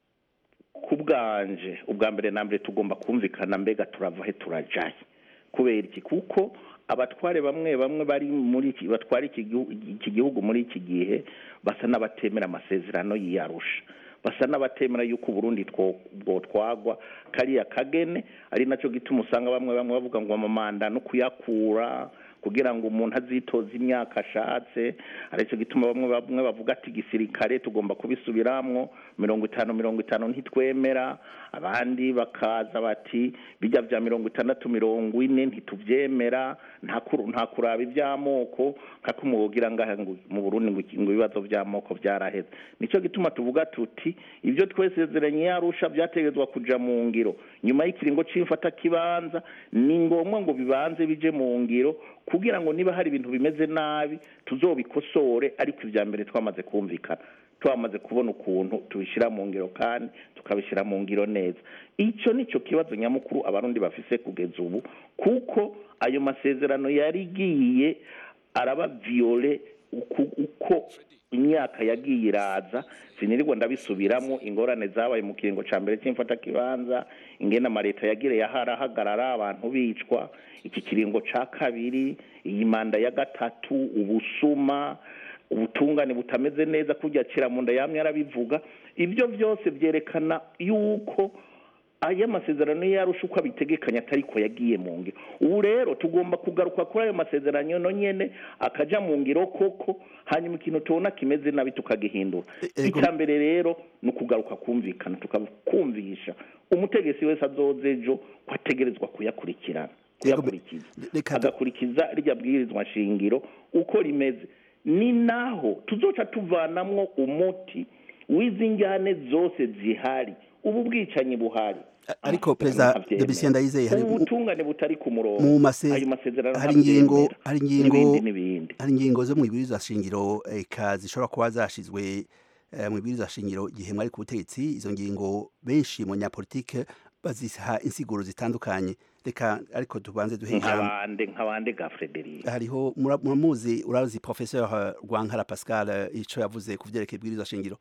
ku bwanje ubwa mbere na mbere tugomba kumvikana mbega turava he turajaye kubera iki kuko abatware bamwe bamwe bari muri iki batwara iki gihu- iki gihugu muri iki gihe basa n'abatemera amasezerano y'iyarusha basa n'abatemera yuko uburundi two- bwotwagwa kariya kagene ari nacyo gituma usanga bamwe bamwe bavuga ngo amamanda no kuyakura kugira ngo umuntu azitoze imyaka ashatse aricyo gituma bamwe bamwe bavuga ati igisirikare tugomba kubisubiramwo mirongo itanu mirongo itanu ntitwemera abandi bakaza bati bijya bya mirongo itandatu mirongo ine ntitubyemera nta kuru- nta kuraba iby'amoko nka kumugira ngaha ngo mu burundi ngo iki- ngo ibibazo by'amoko byaraheze nicyo gituma tuvuga tuti ibyo twesezeranye yarusha byategetswa kuja mu ngiro nyuma y'ikiringo c'imfatakibanza ni ngombwa ngo bibanze bije mu ngiro kugira ngo niba hari ibintu bimeze nabi tuzobikosore ariko ibya mbere twamaze kumvikana twamaze kubona ukuntu tubishyira mu ngiro kandi tukabishyira mu ngiro neza icyo ni cyo kibazo nyamukuru abarundi bafise kugeza ubu kuko ayo masezerano yari igiye araba viyole uku- uko imyaka yagiye iraza sinirirwa ndabisubiramo ingorane zabaye mu kiringo ca mbere c'imfatakibanza ingene amaleta yagire yaharahagarara abantu bicwa iki kiringo ca kabiri iyi manda ya gatatu ubusuma ubutungane butameze neza kurya kiramunda yamye arabivuga ibyo byose byerekana yuko aya masezerano yarusha uko abitegekanya atari ko yagiye mu ngiro ubu rero tugomba kugaruka kuri ayo masezerano no nyene akaja mu ngiro koko hanyuma ikintu tubona kimeze nabi tukagihindura ego- icya mbere rero ni ukugaruka kumvikana tukakumvisha umutegetsi wese azoza ejo ko ategerezwa kuyakurikirana kuyakurikiza reka du- agakurikiza rirya bwirizwa nshingiro uko rimeze ni naho tuzoca tuvanamwo umuti w'izi njyane zose zihari ubu bwicanyi buhari ariko Amasezerano perezida ntavyemera. Debisien Ndayizeye hari ubu butungane butari ku murongo mu mase ayo masezerano hari ingingo ntavyemera. hari ingingo n'ibindi n'ibindi hari ingingo zo mu ibwirizwa shingiro eka zishobora kuba zashizwe eh, mu ibwirizwa shingiro igihe mwari ku butegetsi izo ngingo benshi mu nyapolitike baziha insiguro zitandukanye reka ariko tubanze duhe ijambo nk'abande nk'abande ga Frederic hariho mura- muramuzi urazi professeur Rwankara Pascal eh, ico yavuze ku vyerekeye ibwirizwa shingiro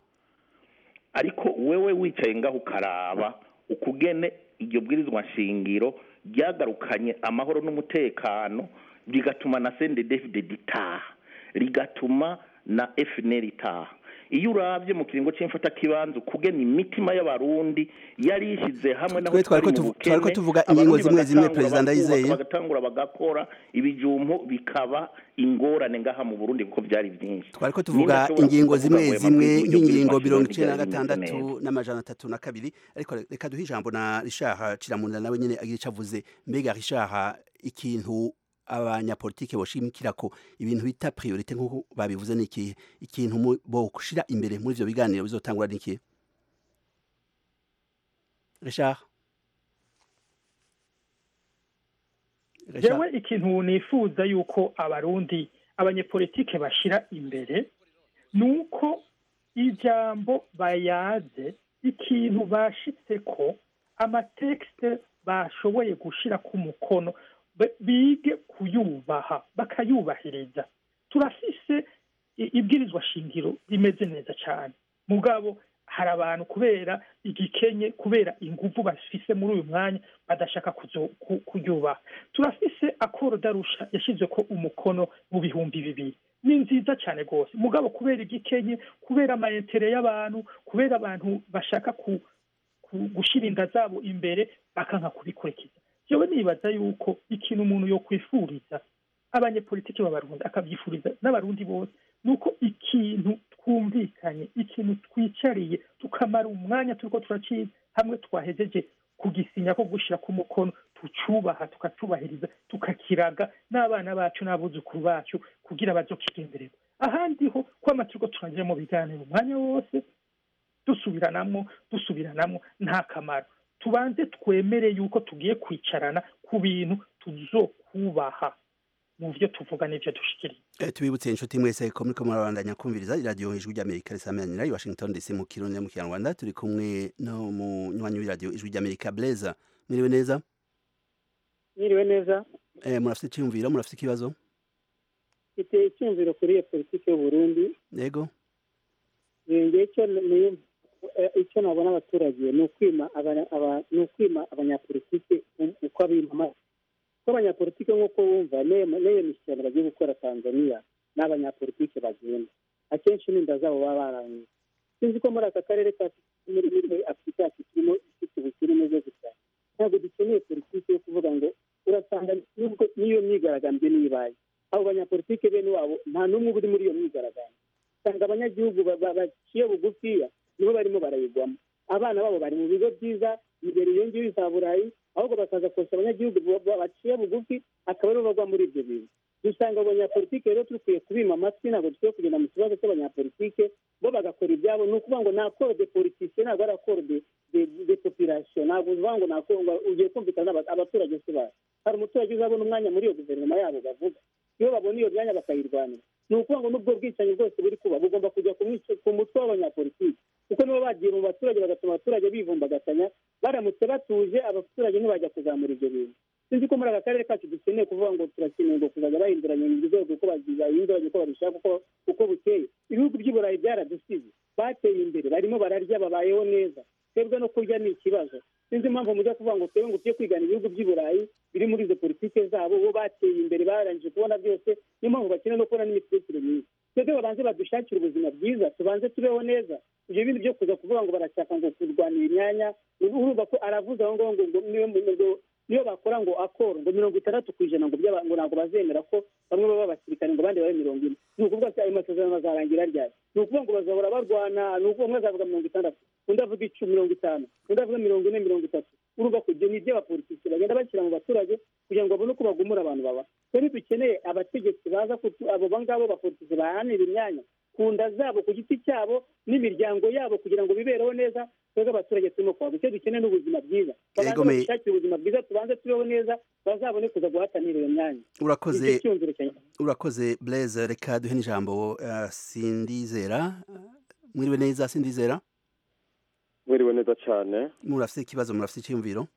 ariko wewe wicaye ngaho ukaraba ukugene iryo bwirizwa nshingiro ryagarukanye amahoro n'umutekano rigatuma na sende david itaha rigatuma na fnr itaha iyo urabye mu kiringo c'imfata kibanza ukugena imitima y'abarundi yari ishize hamwe naho Twe twariko twari mu tuvu- twariko bukene, tuvuga abarundi ingingo zimwe zimwe bagatangura Perezida bakubaka, Ndayizeye. bagatangura bagakora ibijumbu bikaba ingorane ngaha mu burundi kuko byari byinshi twariko tuvuga Nindashobora ingingo kuvuga zimwe ngo ayo zimwe mabwiriza y'uburyo nk'ingingo bw'imashini mirongo icenda na ntibyari bimeze gatandatu neza. n'amajana atatu na kabiri ariko reka duhe ijambo na rishaha ciramunda nawe nyene agira ico avuze mbega rishaha ikintu abanyapolitike boshimikira ko ibintu bita priorite nk'uko babivuze ni ikihe ikintu mu- boshira imbere muri ivyo biganiro bizotangura ni ikihe rishaha Richard? jewe ikintu nifuza yuko abarundi abanyepolitike bashira imbere ni uko ijambo bayaze ikintu bashitseko amatekste bashoboye gushira ku mukono be- bige kuyubaha bakayubahiriza turafise i- ibwirizwa shingiro rimeze neza cyane mugabo hari abantu kubera igikenye kubera inguvu bafise muri uyu mwanya badashaka kuzo- ku- kuryubaha turafise akoro darusha yashyize ko umukono mu bihumbi bibiri ni nziza cyane rwose mugabo kubera igikenye kubera amayetere y'abantu kubera abantu bashaka ku, ku gushyira inda zabo imbere bakanka kubikurikiza jewe nibaza yuko ikintu umuntu yo kwifuriza abanyepolitiki b'abarundi akabyifuriza n'abarundi bose ni uko ikintu twumvikanye ikintu twicariye tukamara umwanya turiko turaciza hamwe twahejeje kugisinya ko gushyira ku mukono tucubaha tukacubahiriza tukakiraga n'abana bacu n'abuzukuru bacu kugira bazokigendererwa ahandi ho kwama turiko turangira mu biganiro umwanya wose dusubiranamwo dusubiranamwo nta kamaro tubanze twemere yuko tugiye kwicarana ku bintu tuzokubaha mu byo tuvuga n'ibyo dushikiriye Eh, tubibutse inshuti mwese ko muriko murabandanya kumviriza iradiyo ijwi ry'amerika risameranira i washington dc mu kirundi no mu kinyarwanda turi kumwe no mu nywanyi w'iradiyo ijwi ry'amerika blaise mwiriwe neza mwiriwe neza eh, murafite icyiyumviro murafite ikibazo mfite icyumviro kuri iyo politiki y'uburundi yego yongeye icyo ni- eh, icyo nabona abaturage ni ukwima abanya- aba- ni ukwima abanyapolitiki u- uko abimama ko abanyapolitiki nk'uko bumva n'iyo n'iyo mishyikirano bagiye gukora tanzania n'abanyapolitiki bagenda akenshi n'inda zabo baba barangije sinzi ko muri aka karere kacu muri muri afurika yacu turimo ifite ubukire umeze gutya ntabwo dukeneye politiki yo kuvuga ngo urasanga nubwo n'iyo myigaragambyo niyo ibaye abo banyapolitiki bene wabo nta n'umwe uba uri muri iyo myigaragambyo usanga abanyagihugu ba- ba- baciye bugufiya nibo barimo barayigwamo abana babo bari mu bigo byiza imbere iyo ngiyo za burayi ahubwo bakaza kosha abanyagihugu ba- ba- baciye bugufi akaba aribo bagwa muri ibyo bintu dusanga abanyapolitike rero dukwiye kubima amatwi ntabwo dukwiye kugenda mu kibazo cy'abanyapolitike bo bagakora ibyabo ni ukuvuga ngo ni akoro de politike ntabwo ari akoro de de- de population ntabwo uvuga ngo ni akoro ngo ugiye kumvikana n'aba- abaturage se bayo hari umuturage uzabona umwanya muri iyo guverinoma yabo bavuga iyo babona iyo myanya bakayirwanira ni ukuvuga ngo n'ubwo bwicanyi bwose buri kuba bugomba kujya ku mwice- ku mutwe w'abanyapolitiki kuko nibo bagiye mu baturage bagatuma abaturage bivumbagatanya baramutse batuje abaturage ntibajya kuzamura ibyo bintu sinzi ko muri aka karere kacu dukeneye kuvuga ngo turakeneye ngo kuzajya bahinduranya mu rwego uko bahinduranya uko babishaka uko uko bukeye ibihugu by'i burayi byaradusize bateye imbere barimo bararya babayeho neza twebwe no kurya ni ikibazo sinzi impamvu mujya kuvuga ngo twebwe ngo tujye kwigana ibihugu by'i burayi biri muri izo politike zabo bo bateye imbere barangije kubona byose niyo mpamvu bakeneye no kubona n'imitekerereze myiza twebwe babanze badushakire ubuzima bwiza tubanze tubeho neza ibyo bindi byo kuza kuvuga ngo barashaka ngo kurwanira imyanya urumva ko aravuze aho ngaho ngo ngo niyo ngo niyo bakora ngo akoro ngo mirongo itandatu ku ijana ngo by'aba- ngo ntabwo bazemera ko bamwe baba abasirikare ngo abandi babe mirongo ine ni ukuvuga ko ayo masezerano azarangira ryari ni ukuvuga ngo bazahora barwana ni ukuvuga umwe azavuga mirongo itandatu undi avuga icumi mirongo itanu undi avuga mirongo ine mirongo itatu urumva ko ibyo ni iby'abapolitiki bagenda bashyira mu baturage kugira ngo babone uko bagumura abantu baba twari dukeneye abategetsi baza kutu- abo ngabo bapolitiki baharanira imyanya ku nda zabo ku giti cyabo n'imiryango yabo kugira ngo bibereho neza twebwe abaturage turimo kwabo icyo dukeneye ni ubuzima bwiza babanze Yego, me- badushakire ubuzima bwiza tubanze tubeho neza bazabone kuza guhatanira iyo myanya urakoze Nicyo cyumviro cyanjye urakoze blaise reka duhe n'ijambo eh, sindizera mwiriwe neza sindizera mwiriwe neza cyane murafite ikibazo murafite icyiyumviro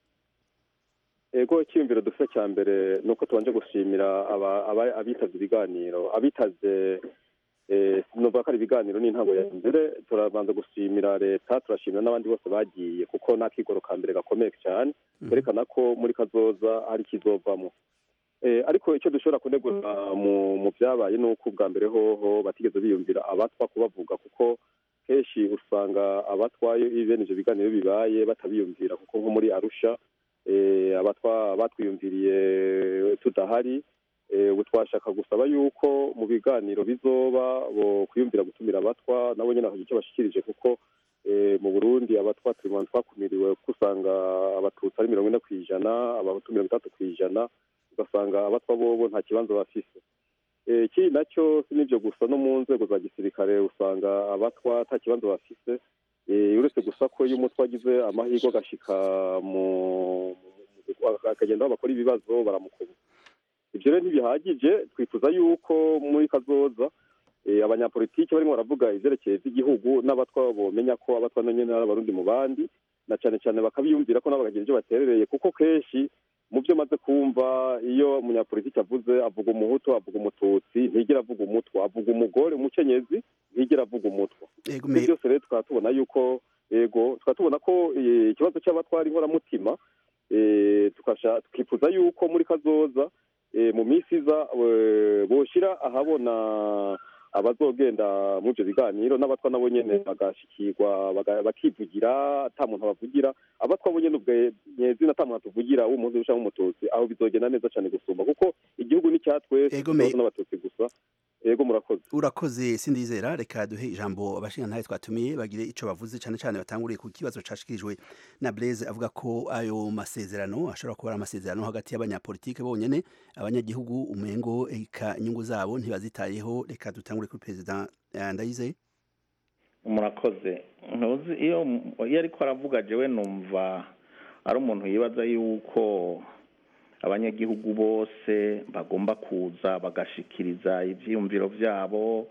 ego icyiyumviro dufite cya mbere ni uko tubanje gushimira aba- aba- abitabye ibiganiro abitaze eh, nuvuga ko ari ibiganiro n'intango ya mbere turabanza gushimira leta turashimira n'abandi bose bagiye kuko ni akigoro ka mbere gakomeye cyane kerekana ko muri kazoza hari ikizovamo Eh, ariko icyo dushobora kunegura mu mu byabaye ni uko ubwa mbere hoho batigeze biyumvira abatwa kubavuga kuko kenshi usanga abatwaye bene ivyo biganiro bibaye batabiyumvira kuko nko muri arusha eh, abatwa batwiyumviriye tudahari eh, ubu twashaka gusaba yuko mu biganiro bizoba bo kwiyumvira gutumira abatwa nabo nyene bakagira icyo bashikirije kuko eh, mu burundi abatwa turi mu bantu twakumiriwe kuko usanga abatutsi ari mirongo ine kw'ijana abahutu mirongo itatu kw'ijana ugasanga abatwa bobo nta kibanza bafise Eh, ikindi nacyo si n'ibyo gusa no mu nzego za gisirikare usanga abatwa nta kibanza bafise Eh, uretse gusa ko iyo umutwe agize amahirwe agashika mu mu- akagenda aho bakora ibibazo baramukuba ibyo rero ntibihagije twifuza yuko muri kazoza eh, abanyapolitiki barimo baravuga ivyerekeye vy'igihugu n'abatwa bomenya ko abatwa na nyene ari abarundi mu bandi na cane cane bakabiyumvira ko nabo bakagira ivyo baterereye kuko kenshi mu byo maze kumva iyo umunyapolitiki avuze avuga umuhutu avuga umututsi ntigera avuga umutwa avuga umugore umukenyezi ntigera avuga umutwa Ego, ibyo me- byose rero tukaba tubona yuko yego tukaba tubona ko eh, ikibazo cy'abatwara inkoramutima eh, tukasha tukifuza yuko muri kazoza eh, mu minsi iza eh, boshira ahabona abazogenda muri ibyo biganiro n'abatwa nabo nyene bagashikirwa baga- bakivugira ata muntu abavugira abatwa bo nyene ubwe nyezina ata muntu atuvugira w'umuhutu canke w'umututsi aho bizogenda neza cane gusumba kuko igihugu ni icya twese Ego, me- ikibazo n'abatutsi gusa yego murakoze urakoze sindizera reka duhe ijambo abashingantahe twatumiye bagire ico bavuze cane cane batanguriye ku kibazo cashikirijwe na Blaise avuga ko ayo masezerano ashobora kuba ari amasezerano hagati y'abanyapolitike bonyene abanyagihugu umengo eka inyungu zabo ntibazitayeho reka dutangure kuri perezida eh, Ndayizeye murakoze ntuzi iyo iyo ariko aravuga jewe numva ari umuntu yibaza yuko abanyagihugu bose bagomba kuza bagashikiriza ivyiyumviro vyabo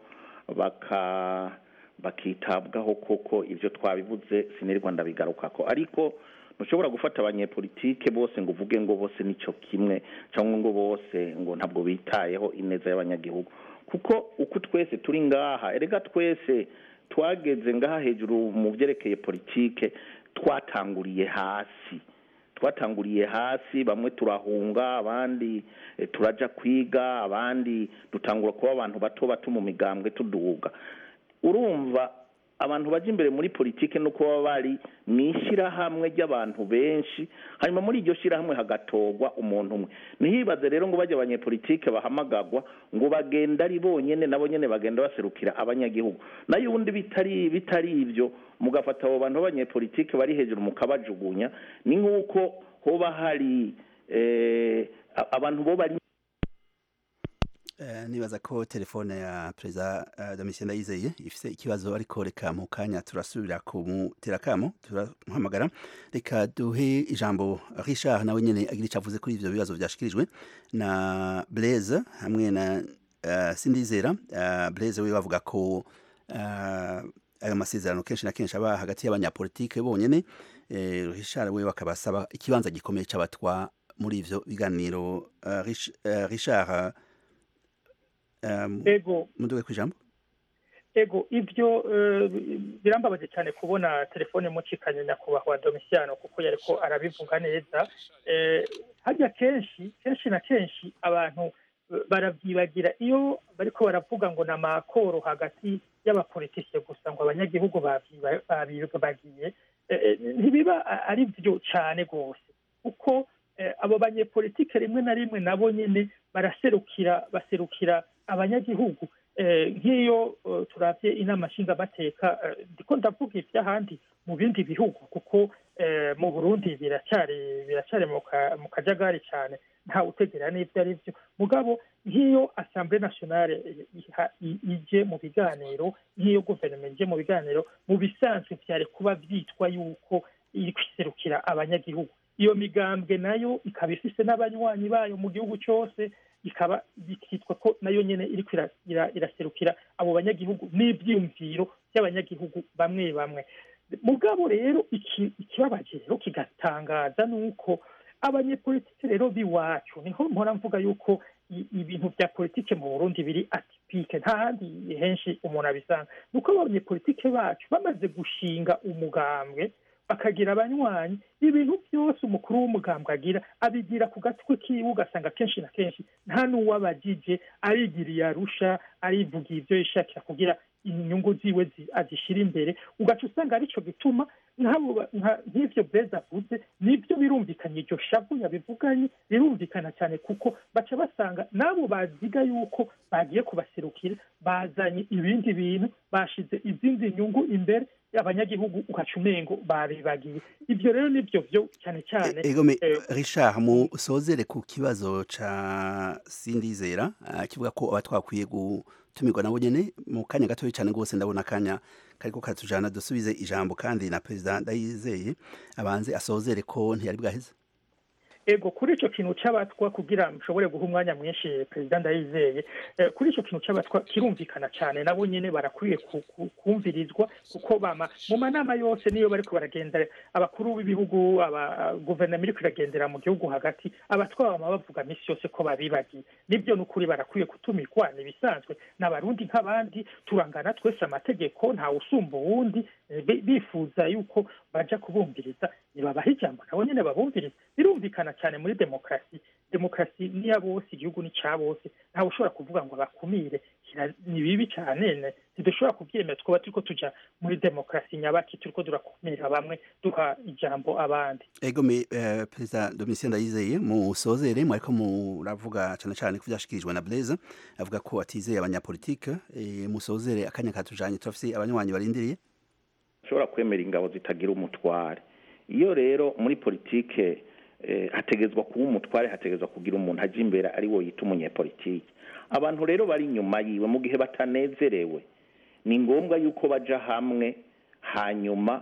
baka bakitabwaho koko ivyo twabivuze sinirirwa ndabigarukako ariko ntushobora gufata abanyepolitike bose ngo uvuge ngo bose nico kimwe cyangwa ngo bose ngo ntabwo bitayeho ineza y'abanyagihugu kuko uko twese turi ngaha erega twese twageze ngaha hejuru mu byerekeye politike twatanguriye hasi twatanguriye hasi bamwe turahunga abandi eh, turaja kwiga abandi dutangura kuba abantu bato bato mu migambwe tuduga urumva abantu baje imbere muri politike no kuba bari mu ishyirahamwe ry'abantu benshi hanyuma muri iryo shyirahamwe hagatorwa umuntu umwe ntihibaze rero ngo bajye abanyepolitike bahamagagwa ngo bagenda ari bonyene nabo nyene bagenda baserukira abanyagihugu nayo ubundi bitari bitari ibyo mugafata abo bantu b'abanyepolitike bari hejuru mukabajugunya ni nk'uko hoba hari eh, a- abantu bo bari Eh, nibaza ko telefone ya perezida uh, Domitien Ndayizeye ifise ikibazo ariko reka mu kanya turasubira kumutera kamo turamuhamagara reka duhe ijambo Richard nawe nyene agira ico avuze kuri ivyo bibazo vyashikirijwe na Blaise hamwe na uh, Sindizera uh, Blaise we bavuga ko uh, ayo masezerano kenshi na kenshi aba hagati y'abanyapolitike bonyene eh, Richard we bakabasaba ikibanza gikomeye c'abatwa muri ivyo biganiro uh, Rich, uh, Richard um, ego muduge kwijambo ego ivyo eh, birambabaje cyane kubona telefone mucikanye nyakubahwa domisiano kuko yariko arabivuga neza Eh, harya kenshi kenshi na kenshi abantu eh, baravyibagira iyo bariko baravuga ngo ni amakoro hagati y'abapolitisiye gusa ngo abanyagihugu bavyiba- babibagiye Eh, eh, ntibiba a- ari vyo cane rwose kuko eh, abo banyepolitike rimwe na rimwe nabo nyene baraserukira baserukira abanyagihugu Eh, nk'iyo eh, turavye inama nshingamateka eh, ndiko ndavuga ivy'ahandi mu bindi bihugu kuko eh, mu burundi biracyari biracyari mu ka- mu kajagari cyane nta utegera n'ivyo ari vyo mugabo nk'iyo assemblée nationale eh, iha- i- ije mu biganiro nk'iyo guverinoma ije mu biganiro mu bisanzwe vyari kuba vyitwa yuko iri kwiserukira abanyagihugu iyo migambwe nayo ikaba ifise n'abanywanyi bayo mu gihugu cyose ikaba bikitwa ko nayo nyene iriko ira- ira- iraserukira abo banyagihugu n'ivyiyumviro by'abanyagihugu bamwe bamwe mugabo rero iki- ikibabaje rero kigatangaza nuko abanyepolitike rero b'iwacu niho mpora mvuga yuko i- ibintu vya politike mu burundi biri atipike nta handi henshi umuntu abisanga nuko abanyepolitike bacu bamaze gushinga umugambwe bakagira abanywanyi ibintu byose umukuru w'umugambwe agira abigira ku gatwe kiwe ugasanga kenshi na kenshi nta n'uwabagije arigiriye arusha arivugiye ibyo yishakira kugira inyungu ziwe zi- azishyira imbere ugaca usanga aricyo gituma nk'abo ba- nka- nk'ivyo beza avuze nibyo birumvikanye iryo shavu yabivuganye birumvikana cyane kuko baca basanga n'abo baziga yuko bagiye kubaserukira bazanye ibindi bintu bashize izindi nyungu imbere abanyagihugu ugaca umengo babibagiye ibyo rero nibyo byo cyane cyane ego me eh, richard musozere ku kibazo ca sindizera ah, kivuga ko aba twakwiye gutumirwa nabo nyene mu kanya gatoya cyane rwose ndabona akanya kariko karatujana dusubize ijambo kandi na perezida ndayizeye abanze asozere ko ntiyari bwaheze ego kuri icyo kintu cy'abatwa kugira mushobore guha umwanya mwinshi perezida ndayizeye eh, kuri icyo kintu cy'abatwa kirumvikana cyane nabo nyine barakwiye ku- ku- kumvirizwa kuko bama mu manama yose niyo bariko baragenda abakuru b'ibihugu aba guverinoma iriko iragendera mu gihugu hagati abatwa bama bavuga misi yose ko babibagiye nibyo ni ukuri barakwiye kutumirwa ni ibisanzwe n'abarundi nk'abandi turangana twese amategeko ntawe usumba uwundi eh, bi- bifuza yuko baja kubumviriza nibabaha ijambo nabo nyene babumviriza birumvikana cyane muri demokarasi demokarasi ni ya bose igihugu ni ca bose ntawe ushobora kuvuga ngo abakumire kira- ni bibi cyane ne ntidushobora kubyemera twaba turiko tuja muri demokarasi nyabaki turiko turakumira bamwe duha ijambo abandi ego me eh, perezida domitien ndayizeye musozere mwariko muravuga cyane cyane ku byashikirijwe na blaise avuga ko atizeye abanyapolitike eh, musozere akanya katujanye turafise abanywanyi barindiriye ushobora kwemera ingabo zitagira umutware iyo rero muri politike eh, hategezwa kuba umutware hategezwa kugira umuntu ajya imbere ari wo yita umunyepolitike abantu rero bari inyuma yiwe mu gihe batanezerewe ni ngombwa yuko baja hamwe hanyuma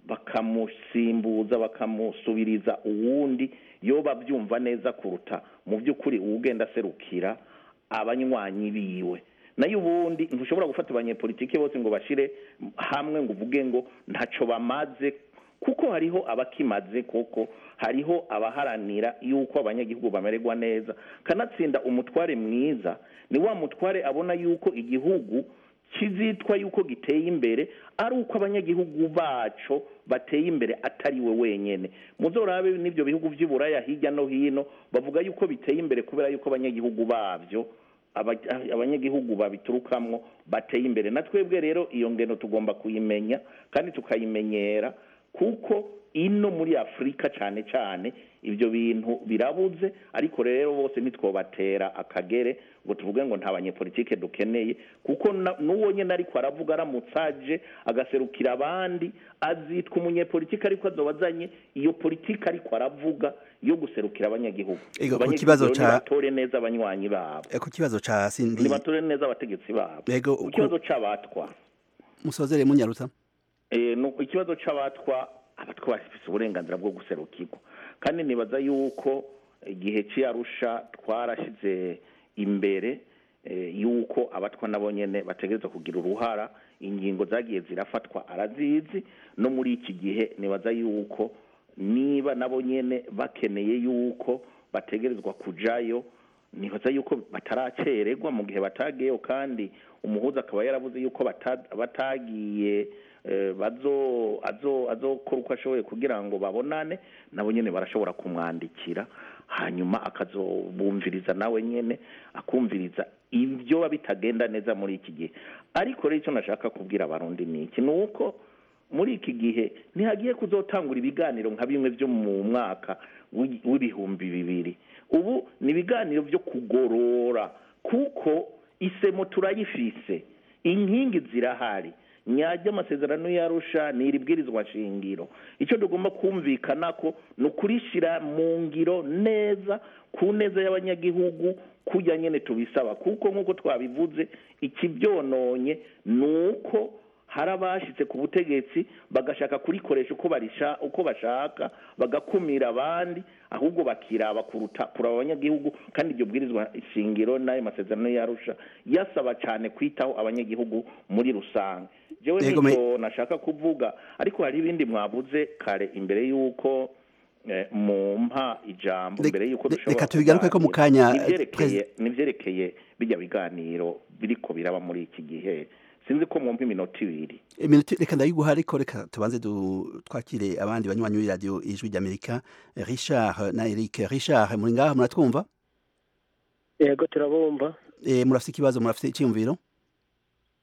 bakamusimbuza bakamusubiriza uwundi yo babyumva neza kuruta mu by'ukuri uwugenda aserukira abanywanyi biwe nayo ubundi ntushobora gufata abanyepolitike bose ngo bashire hamwe ngo uvuge ngo ntaco bamaze kuko hariho abakimaze kuko hariho abaharanira yuko abanyagihugu bamererwa neza kanatsinda umutware mwiza ni wa mutware abona yuko igihugu kizitwa yuko giteye imbere ari uko abanyagihugu baco bateye imbere atari we wenyene muzorabe n'ibyo bihugu vy'iburaya hirya no hino bavuga yuko biteye imbere kubera yuko abanyagihugu bavyo aba- abanyagihugu babiturukamwo bateye imbere na twebwe rero iyo ngeno tugomba kuyimenya kandi tukayimenyera kuko ino muri afurika cyane cyane ibyo bintu birabuze ariko rero bose ntitwobatera akagere ngo tuvuge ngo nta banyepolitike dukeneye kuko na- n'uwo nyine ariko aravuga aramutse aje agaserukira abandi azitwa umunyepolitike ariko azoba azanye iyo politike ariko aravuga yo guserukira abanyagihugu Ego, ku Abanyagihugu kibazo rero ca- nibatore neza abanywanyi babo Eh, ku kibazo ca sindi nibatore neza abategetsi babo Ego, ku ku- kibazo c'abatwa musozere munyaruta Eh, nu- ikibazo c'abatwa abatwa bafise uburenganzira bwo guserukirwa kandi nibaza yuko igihe c'iyarusha twarashize imbere eh, yuko abatwa nabo nyene bategerezwa kugira uruhara ingingo zagiye zirafatwa arazizi no muri iki gihe nibaza yuko niba nabo nyene bakeneye yuko bategerezwa kujayo nibaza yuko bataracererwa mu gihe batagiyeyo kandi umuhuza akaba yaravuze yuko bata- batagiye eh, bazo azo azokora uko ashoboye kugira ngo babonane nabo nyene barashobora kumwandikira hanyuma akazobumviriza nawe nyene akumviriza ibyo biba bitagenda neza muri iki gihe ariko rero icyo nashaka kubwira abarundi ni iki ni uko muri iki gihe ntihagiye kuzotangura ibiganiro nka bimwe byo mu mwaka w'i- w'ibihumbi bibiri ubu ni ibiganiro byo kugorora kuko isemo turayifise inkingi zirahari nyajya amasezerano yarusha ni iri bwirizwa shingiro icyo tugomba kumvikana ko ni ukurishyira mu ngiro neza ku neza y'abanyagihugu kujya nyine tubisaba kuko nk'uko twabivuze ikibyononye ni uko hari abashyitse ku butegetsi bagashaka kurikoresha uko barisha uko bashaka bagakumira abandi ahubwo bakiraba kuruta kuraba abanyagihugu kandi iryo bwirizwa shingiro n'ayo masezerano yarusha yasaba cyane kwitaho abanyagihugu muri rusange jewe Yego, me- nicyo nashaka kuvuga ariko hari ibindi mwabuze kare imbere y'uko eh, mumpa ijambo Rek- mbere y'uko re- dushobora reka tubigaruke ko mu kanya, kuganira. eh, Nivyerekeye- Perez- nivyerekeye bijya biganiro biriko biraba muri iki gihe sinzi ko mwumva iminota ibiri iminota reka ndayiguha ariko reka tubanze du- twakire abandi banywanyi b'iradiyo ijwi ry'amerika richard na eric richard muri ngaha muratwumva yego turabumva Eh, murafise ikibazo murafise icyiyumviro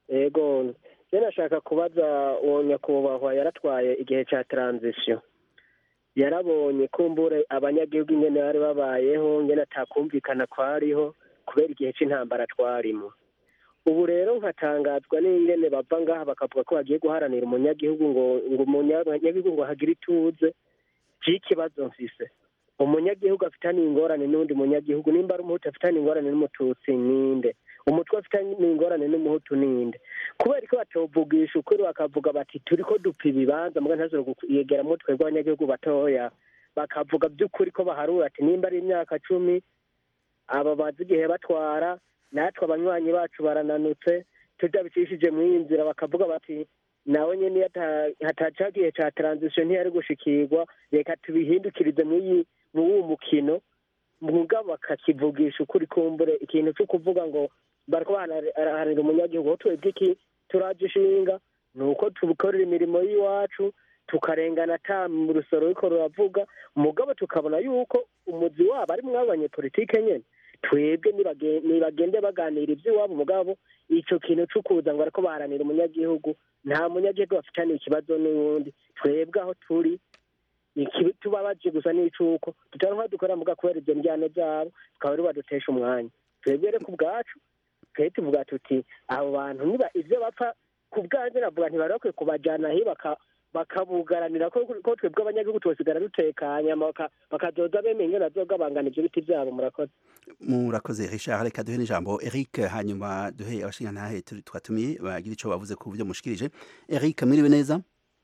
yego njye nashaka kubaza uwo nyakubahwa yaratwaye igihe cya taranzisiyo yarabonye kumbure abanyagihugu ingene bari babayeho ngene atakumvikana kwariho kubera igihe c'intambara twarimo ubu rero nkatangazwa n'ingene bava ngaha bakavuga ko bagiye guharanira umunyagihugu ngo ngo umunyagihugu ngo hagire ituze c'ikibazo mfise umunyagihugu afitaniye ingorane n'undi munyagihugu nimba ari umuhutu afitaniye ingorane n'umututsi ninde umutwe afitaniye ingorane n'umuhutu ninde kubera ko batovugisha ukuri bakavuga bati turi ko dupfa ibibanza muga ntazore yegeramo twebwe abanyagihugu batoya bakavuga by'ukuri ko baharura ati nimba ari imyaka cumi aba bazi igihe batwara natwe abanywanyi bacu barananutse tutabicishije mu iyi nzira bakavuga bati nawe nyine hataca igihe cya taranzisiyo ntiyari gushikirwa reka tubihindukirize muri uwo mukino mugabo bakakivugisha ukuri kumbure ikintu cyo kuvuga ngo bariko baraharanira umunyagihugu aho twebwe iki turaje ishinga ni uko tubikorera imirimo y'iwacu tukarengana ata mu rusoro ruriko ruravuga mugabo tukabona yuko umuzi wabo ari mwabo banyepolitike nyene twebwe nibagende baganira iby'iwabo mugabo ico kintu co kuza ngo bariko baharanira umunyagihugu nta munyagihugu bafitaniye ikibazo n'uwundi twebwe aho turi tubabaje gusa n'icuko tutaronka dukora muga kubera ivyo njyane vyabo tukaba ari badutesha umwanya twebwe rero ku bwacu twe tuvuga tuti abo bantu niba ivyo bapfa ku bwanjye navuga ntibarakwiye kubajana hi bakabugaranira ko twebwe abanyagihugu tubasigara dutekanye bakazoza bemeye ingene bazogabangana ivyo biti vyabo murakoze murakoze richard reka duhe n'ijambo eric hanyuma duhe abashingantahe twatumiye bagira ico bavuze ku byo mushikirije eric mwiriwe neza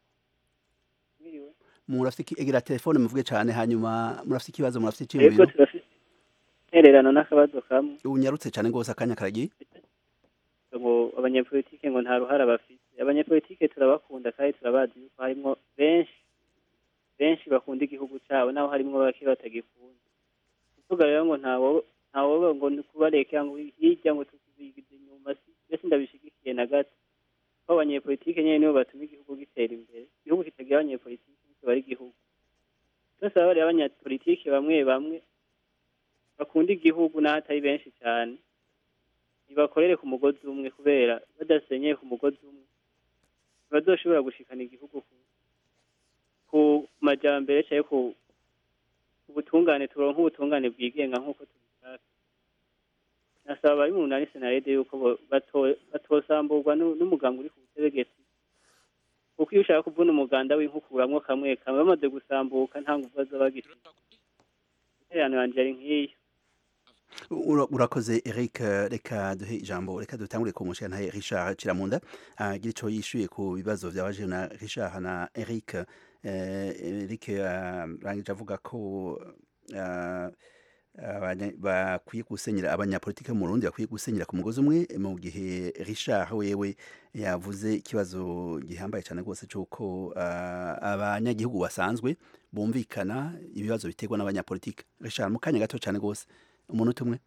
murafite egera telefone muvuge cyane hanyuma murafite ikibazo murafite iciyumviro intererano n'akabazo kamwe unyarutse cyane rwose akanya karagiye ngo abanyepolitike ngo nta ruhara bafite abanyepolitike turabakunda kandi turabazi yuko harimo benshi benshi bakunda igihugu cyabo naho harimo bake batagikunda kuvuga rero ngo ntawo ntawo ngo kubareka ngo hirya ngo tukubigize inyuma mbese ndabishigikiye na gato ko abanyepolitike nyine nibo batuma igihugu gitera imbere igihugu kitagira abanyepolitike kiba ari igihugu twese baba bariya abanyapolitike bamwe bamwe bakunda igihugu n'aho atari benshi cyane ntibakorere ku mugozi umwe kubera badasenyeye ku mugozi umwe ntibazoshobora gushikana igihugu ku majyambere cyangwa ku ubutungane turonka ubutungane bwigenga nk'uko tubishaka nasaba abari mu nani senarede yuko batosamburwa n'umuganga uri ku butegetsi kuko iyo ushaka kuvuna umuganda w'inkukuramwo kamwe kamwe bamaze gusambuka nta nguvu baza bagifite intererano yanjye ari nk'iyo urakoze eric reka duhe ijambo reka dutangure ku mushinga richard kiramunda agira icyo yishyuye ku bibazo byabaje na richard na eric eric arangije avuga ko bakwiye gusenyera abanyapolitike mu Burundi bakwiye gusenyera ku mugozi umwe mu gihe richard wewe yavuze ikibazo gihambaye cyane rwose cy'uko abanyagihugu basanzwe bumvikana ibibazo biterwa n'abanyapolitike richard mu kanya gato cyane rwose umunota umwe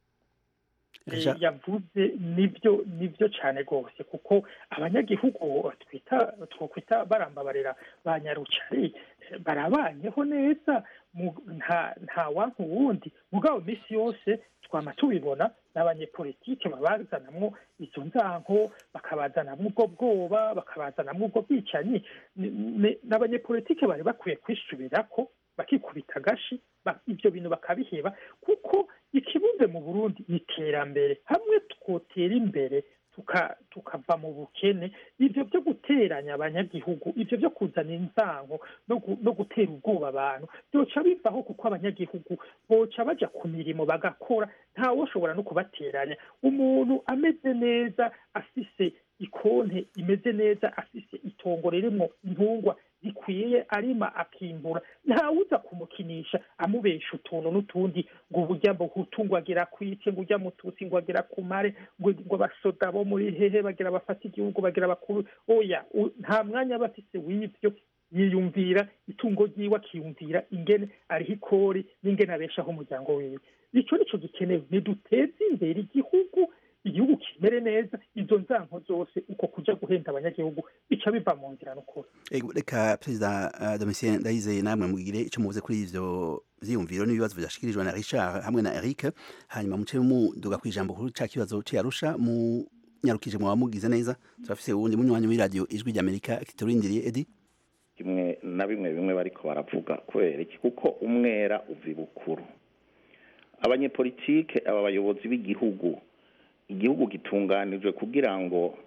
yavuze nibyo nibyo cyane rwose kuko abanyagihugu twita twakwita barambabarira ba nyarucari barabanyeho neza nta wanka uwundi mugabo minsi yose twama tubibona n'abanyepolitike babazanamwo izo nzanko bakabazanamwo ubwo bwoba bakabazanamwo ubwo bwicanyi n'abanyepolitike bari bakwiye kwisubirako bakikubita agashi ibyo bintu bakabiheba kuko ikibuze mu burundi ni iterambere hamwe twotera imbere tukava mu bukene ibyo byo guteranya abanyagihugu ibyo byo kuzana inzango no gutera ubwoba abantu byoca bivaho kuko abanyagihugu boca baja ku mirimo bagakora ntawe ushobora no kubateranya umuntu ameze neza afise ikonte imeze neza afise itongo ririmo intungwa zikwiye arima akimbura ntawuza kumukinisha amubesha utuntu n'utundi ngo uburya mbuhutu ngo agera kwike ngo ujya mututsi ngo agera ku mare ngo abasoda bo muri hehe bagira bafata igihugu bagira bakuru oya nta mwanya aba afise w'ibyo yiyumvira itungo ryiwe akiyumvira ingene ariho ikori n'ingene abeshaho umuryango wiwe icyo nicyo gikenewe niduteze imbere igihugu igihugu kimere neza izo nzanko zose uko kuja guhenda abanyagihugu bica biva mu nzira n'ukuri reka perezida domitien ndayizeye namwe mugire icyo muvuze kuri ivyo vyiyumviro n'ibibazo vyashikirijwe na richard hamwe na eric hanyuma muce muduga kw'ijambo kuri ca kibazo c'iyarusha mu nyarukije mu bamugize neza turafise uwundi munywanyi w'iradiyo ijwi ry'amerika kiturindiriye edi kimwe na bimwe bimwe bariko baravuga kubera iki kuko umwera uva ibukuru abanyepolitike aba bayobozi b'igihugu igihugu gitunganijwe kugira ngo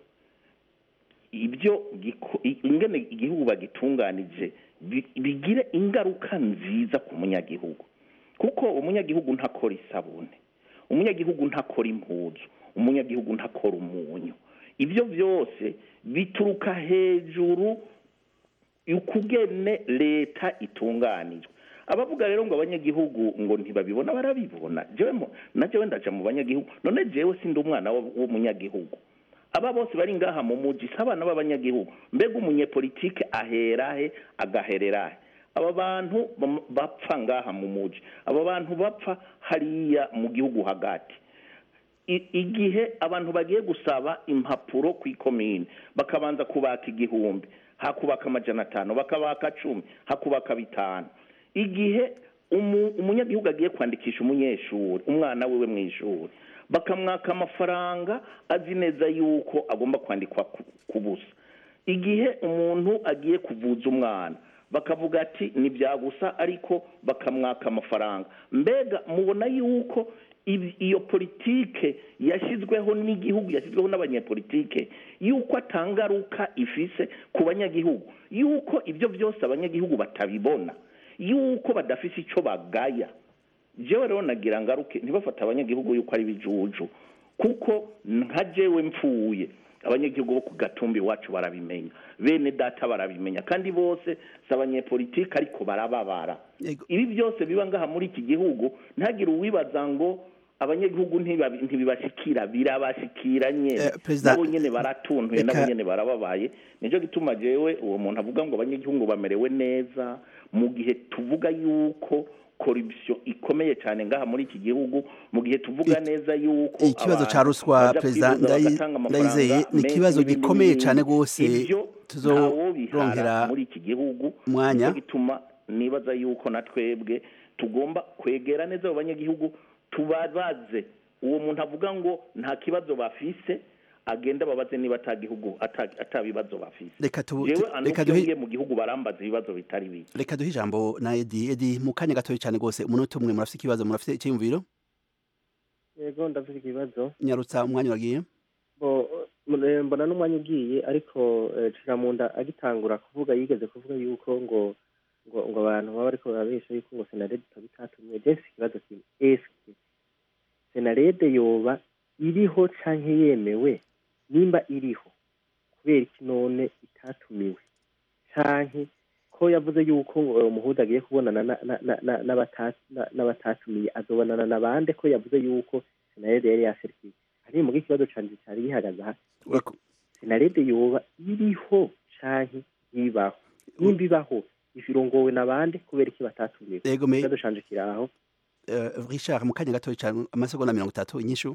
ibyo giko- i- ingene igihugu bagitunganije bi- bigire ingaruka nziza ku munyagihugu kuko umunyagihugu ntakora isabune umunyagihugu ntakora impuzu umunyagihugu ntakora umunyu ibyo byose bituruka hejuru ukugene leta itunganijwe abavuga rero ngo abanyagihugu ngo ntibabibona barabibona jewe mo- na jewe ndaja mu banyagihugu none jewe sindi umwana wo- w'umunyagihugu aba bose bari ngaha mu muji si abana b'abanyagihugu mbega umunyepolitike aherahe agahererahe aba bantu bam- bapfa ngaha mu muji aba bantu bapfa hariya mu gihugu hagati I- igihe abantu bagiye gusaba impapuro ku ikomine bakabanza kubaka igihumbi hakubaka amajana atanu bakabaka cumi hakubaka bitanu igihe umu- umunyagihugu agiye kwandikisha umunyeshuri umwana wiwe mu ishuri bakamwaka amafaranga azi neza yuko agomba kwandikwa ku- ku busa igihe umuntu agiye kuvuza umwana bakavuga ati ni bya gusa ariko bakamwaka amafaranga mbega mubona yuko ibi- iyo politike yashyizweho n'igihugu yashyizweho n'abanyepolitike yuko atangaruka ifise ku banyagihugu yuko ibyo byose abanyagihugu batabibona yuko badafise icyo bagaya jewe rero nagira ngaruke ntibafate abanyagihugu yuko ari bijuju kuko nka jewe mpfuye abanyagihugu bo ku gatumbi iwacu barabimenya bene data barabimenya kandi bose si abanyepolitike ariko barababara ibi byose biba ngaha muri iki gihugu ntagire uwibaza ngo abanyagihugu ntibabi- ntibibashikira birabashikira nyene Perezida- nabo nyene baratuntuye nabo Reka- nyene barababaye nico gituma jewe uwo muntu avuga ngo abanyagihugu bamerewe neza mu gihe tuvuga yuko corruption ikomeye cyane ngaha muri iki gihugu mu gihe tuvuga neza yuko ikibazo abantu ca ruswa baja perezida kwivuza Ndayi- bagatanga amafaranga ndayizeye ni menshi ikibazo n'ibindi gikomeye n'ibindi. cane gose Ivyo tuzorongera ntawobihara muri iki gihugu umwanya. Nico gituma nibaza yuko na twebwe tugomba kwegera neza abo banyagihugu tubabaze uwo muntu avuga ngo nta kibazo bafise agenda babaze niba ata gihugu ata- ata bibazo bafise Reka tu- jewe tu- anuko reka iyo duhe- ngiye mu gihugu barambaza ibibazo bitari bike reka duhe ijambo na edi edi mu kanya gatoya cyane rwose umunota umwe murafite ikibazo murafite icyiyumviro yego ndafite ikibazo nyarutsa umwanya uragiye bo eh, mbona n'umwanya ugiye ariko eh, ciramunda agitangura kuvuga yigeze kuvuga yuko ngo ngo ngo abantu baba bariko barabesha yuko ngo senarede ikaba itatumiwe je mfise ikibazo kimwe eske senarede yoba iriho canke yemewe nimba iriho kubera iki none itatumiwe canke ko yavuze yuko ngo uwo muhuza agiye kubonana na- na- na- na- n'abata- na- n'abatatumiye azobonana na bande ko yavuze yuko senarede yari yaserukiye hari muga ikibazo canje cari gihagaze aha senarede yoba iriho canke ntibaho nimba ibaho irongowe na bande kubera iki batatumiwe Yego, me- ikibazo canje kiri aho Eh, richard mu kanya gatoya cyane amasegonda mirongo itatu inyishu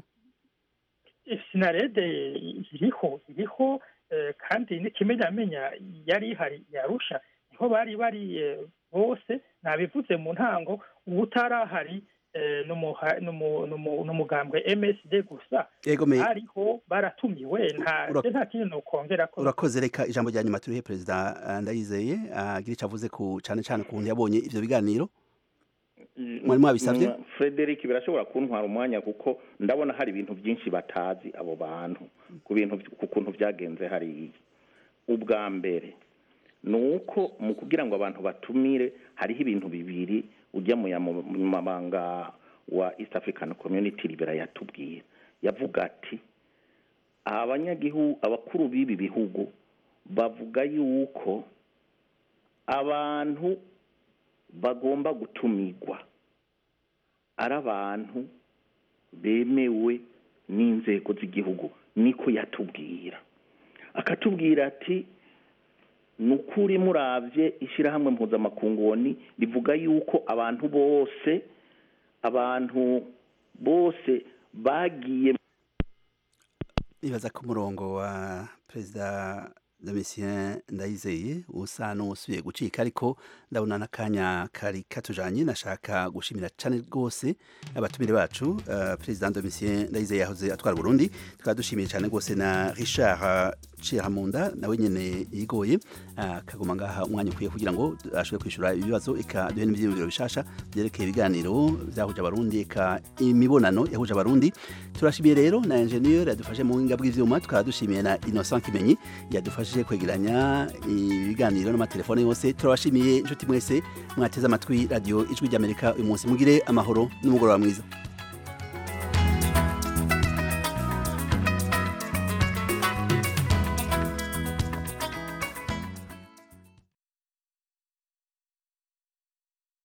sinarede iriho iriho eh, kandi n'ikimenyamenya yari ihari yarusha niho bari bari eh, bose nabivuze mu ntango ubutarahari eh, n'umuha- n'umu- n'umu- n'umugambwe msd gusa Yego, me- hariho baratumiwe nta Ura- je nta kintu nokongera ko urakoze reka ijambo rya nyuma turihe perezida eh, ndayizeye agira icyo avuze ku cyane cyane ukuntu yabonye ivyo biganiro mwari mwabisabye Mm, Frederick birashobora kuntwara umwanya kuko ndabona hari ibintu byinshi batazi abo bantu ku bintu ku kuntu byagenze hariya ubwa mbere ni uko mu kugira ngo abantu batumire hariho ibintu bibiri ujya mu mabanga wa East African Community Libera yatubwiye yavuga ati abanyagihugu abakuru b'ibi bihugu bavuga yuko abantu bagomba gutumirwa ari abantu bemewe n'inzego z'igihugu niko yatubwira akatubwira ati ni ukuri murabye ishyirahamwe mpuzamakungoni rivuga yuko abantu bose abantu bose bagiye nibaza ko umurongo wa perezida Domitien Ndayizeye usa n'usubiye gucika ariko ndabona n'akanya kari katujanye nashaka gushimira cane rwose abatumire bacu uh, President Domitien Ndayizeye yahoze atwara Burundi tukaba dushimiye cane rwose na Richard Chiramunda nawe nyene yigoye akaguma uh, ngaha umwanya ukwiye kugira ngo ashobore kwishura ibibazo eka duhe n'ivyiyumviro bishasha byerekeye ibiganiro vyahuje abarundi eka imibonano yahuje abarundi turashimiye rero na ingenieur yadufashe mu buhinga bw'ivyuma tukaba dushimiye na Innocent Kimenyi yadufashije kwegeranya ibiganiro n'amatelefone yose turabashimiye inshuti mwese mwateze amatwi radio ijwi ry'Amerika uyu munsi mugire amahoro n'umugoroba mwiza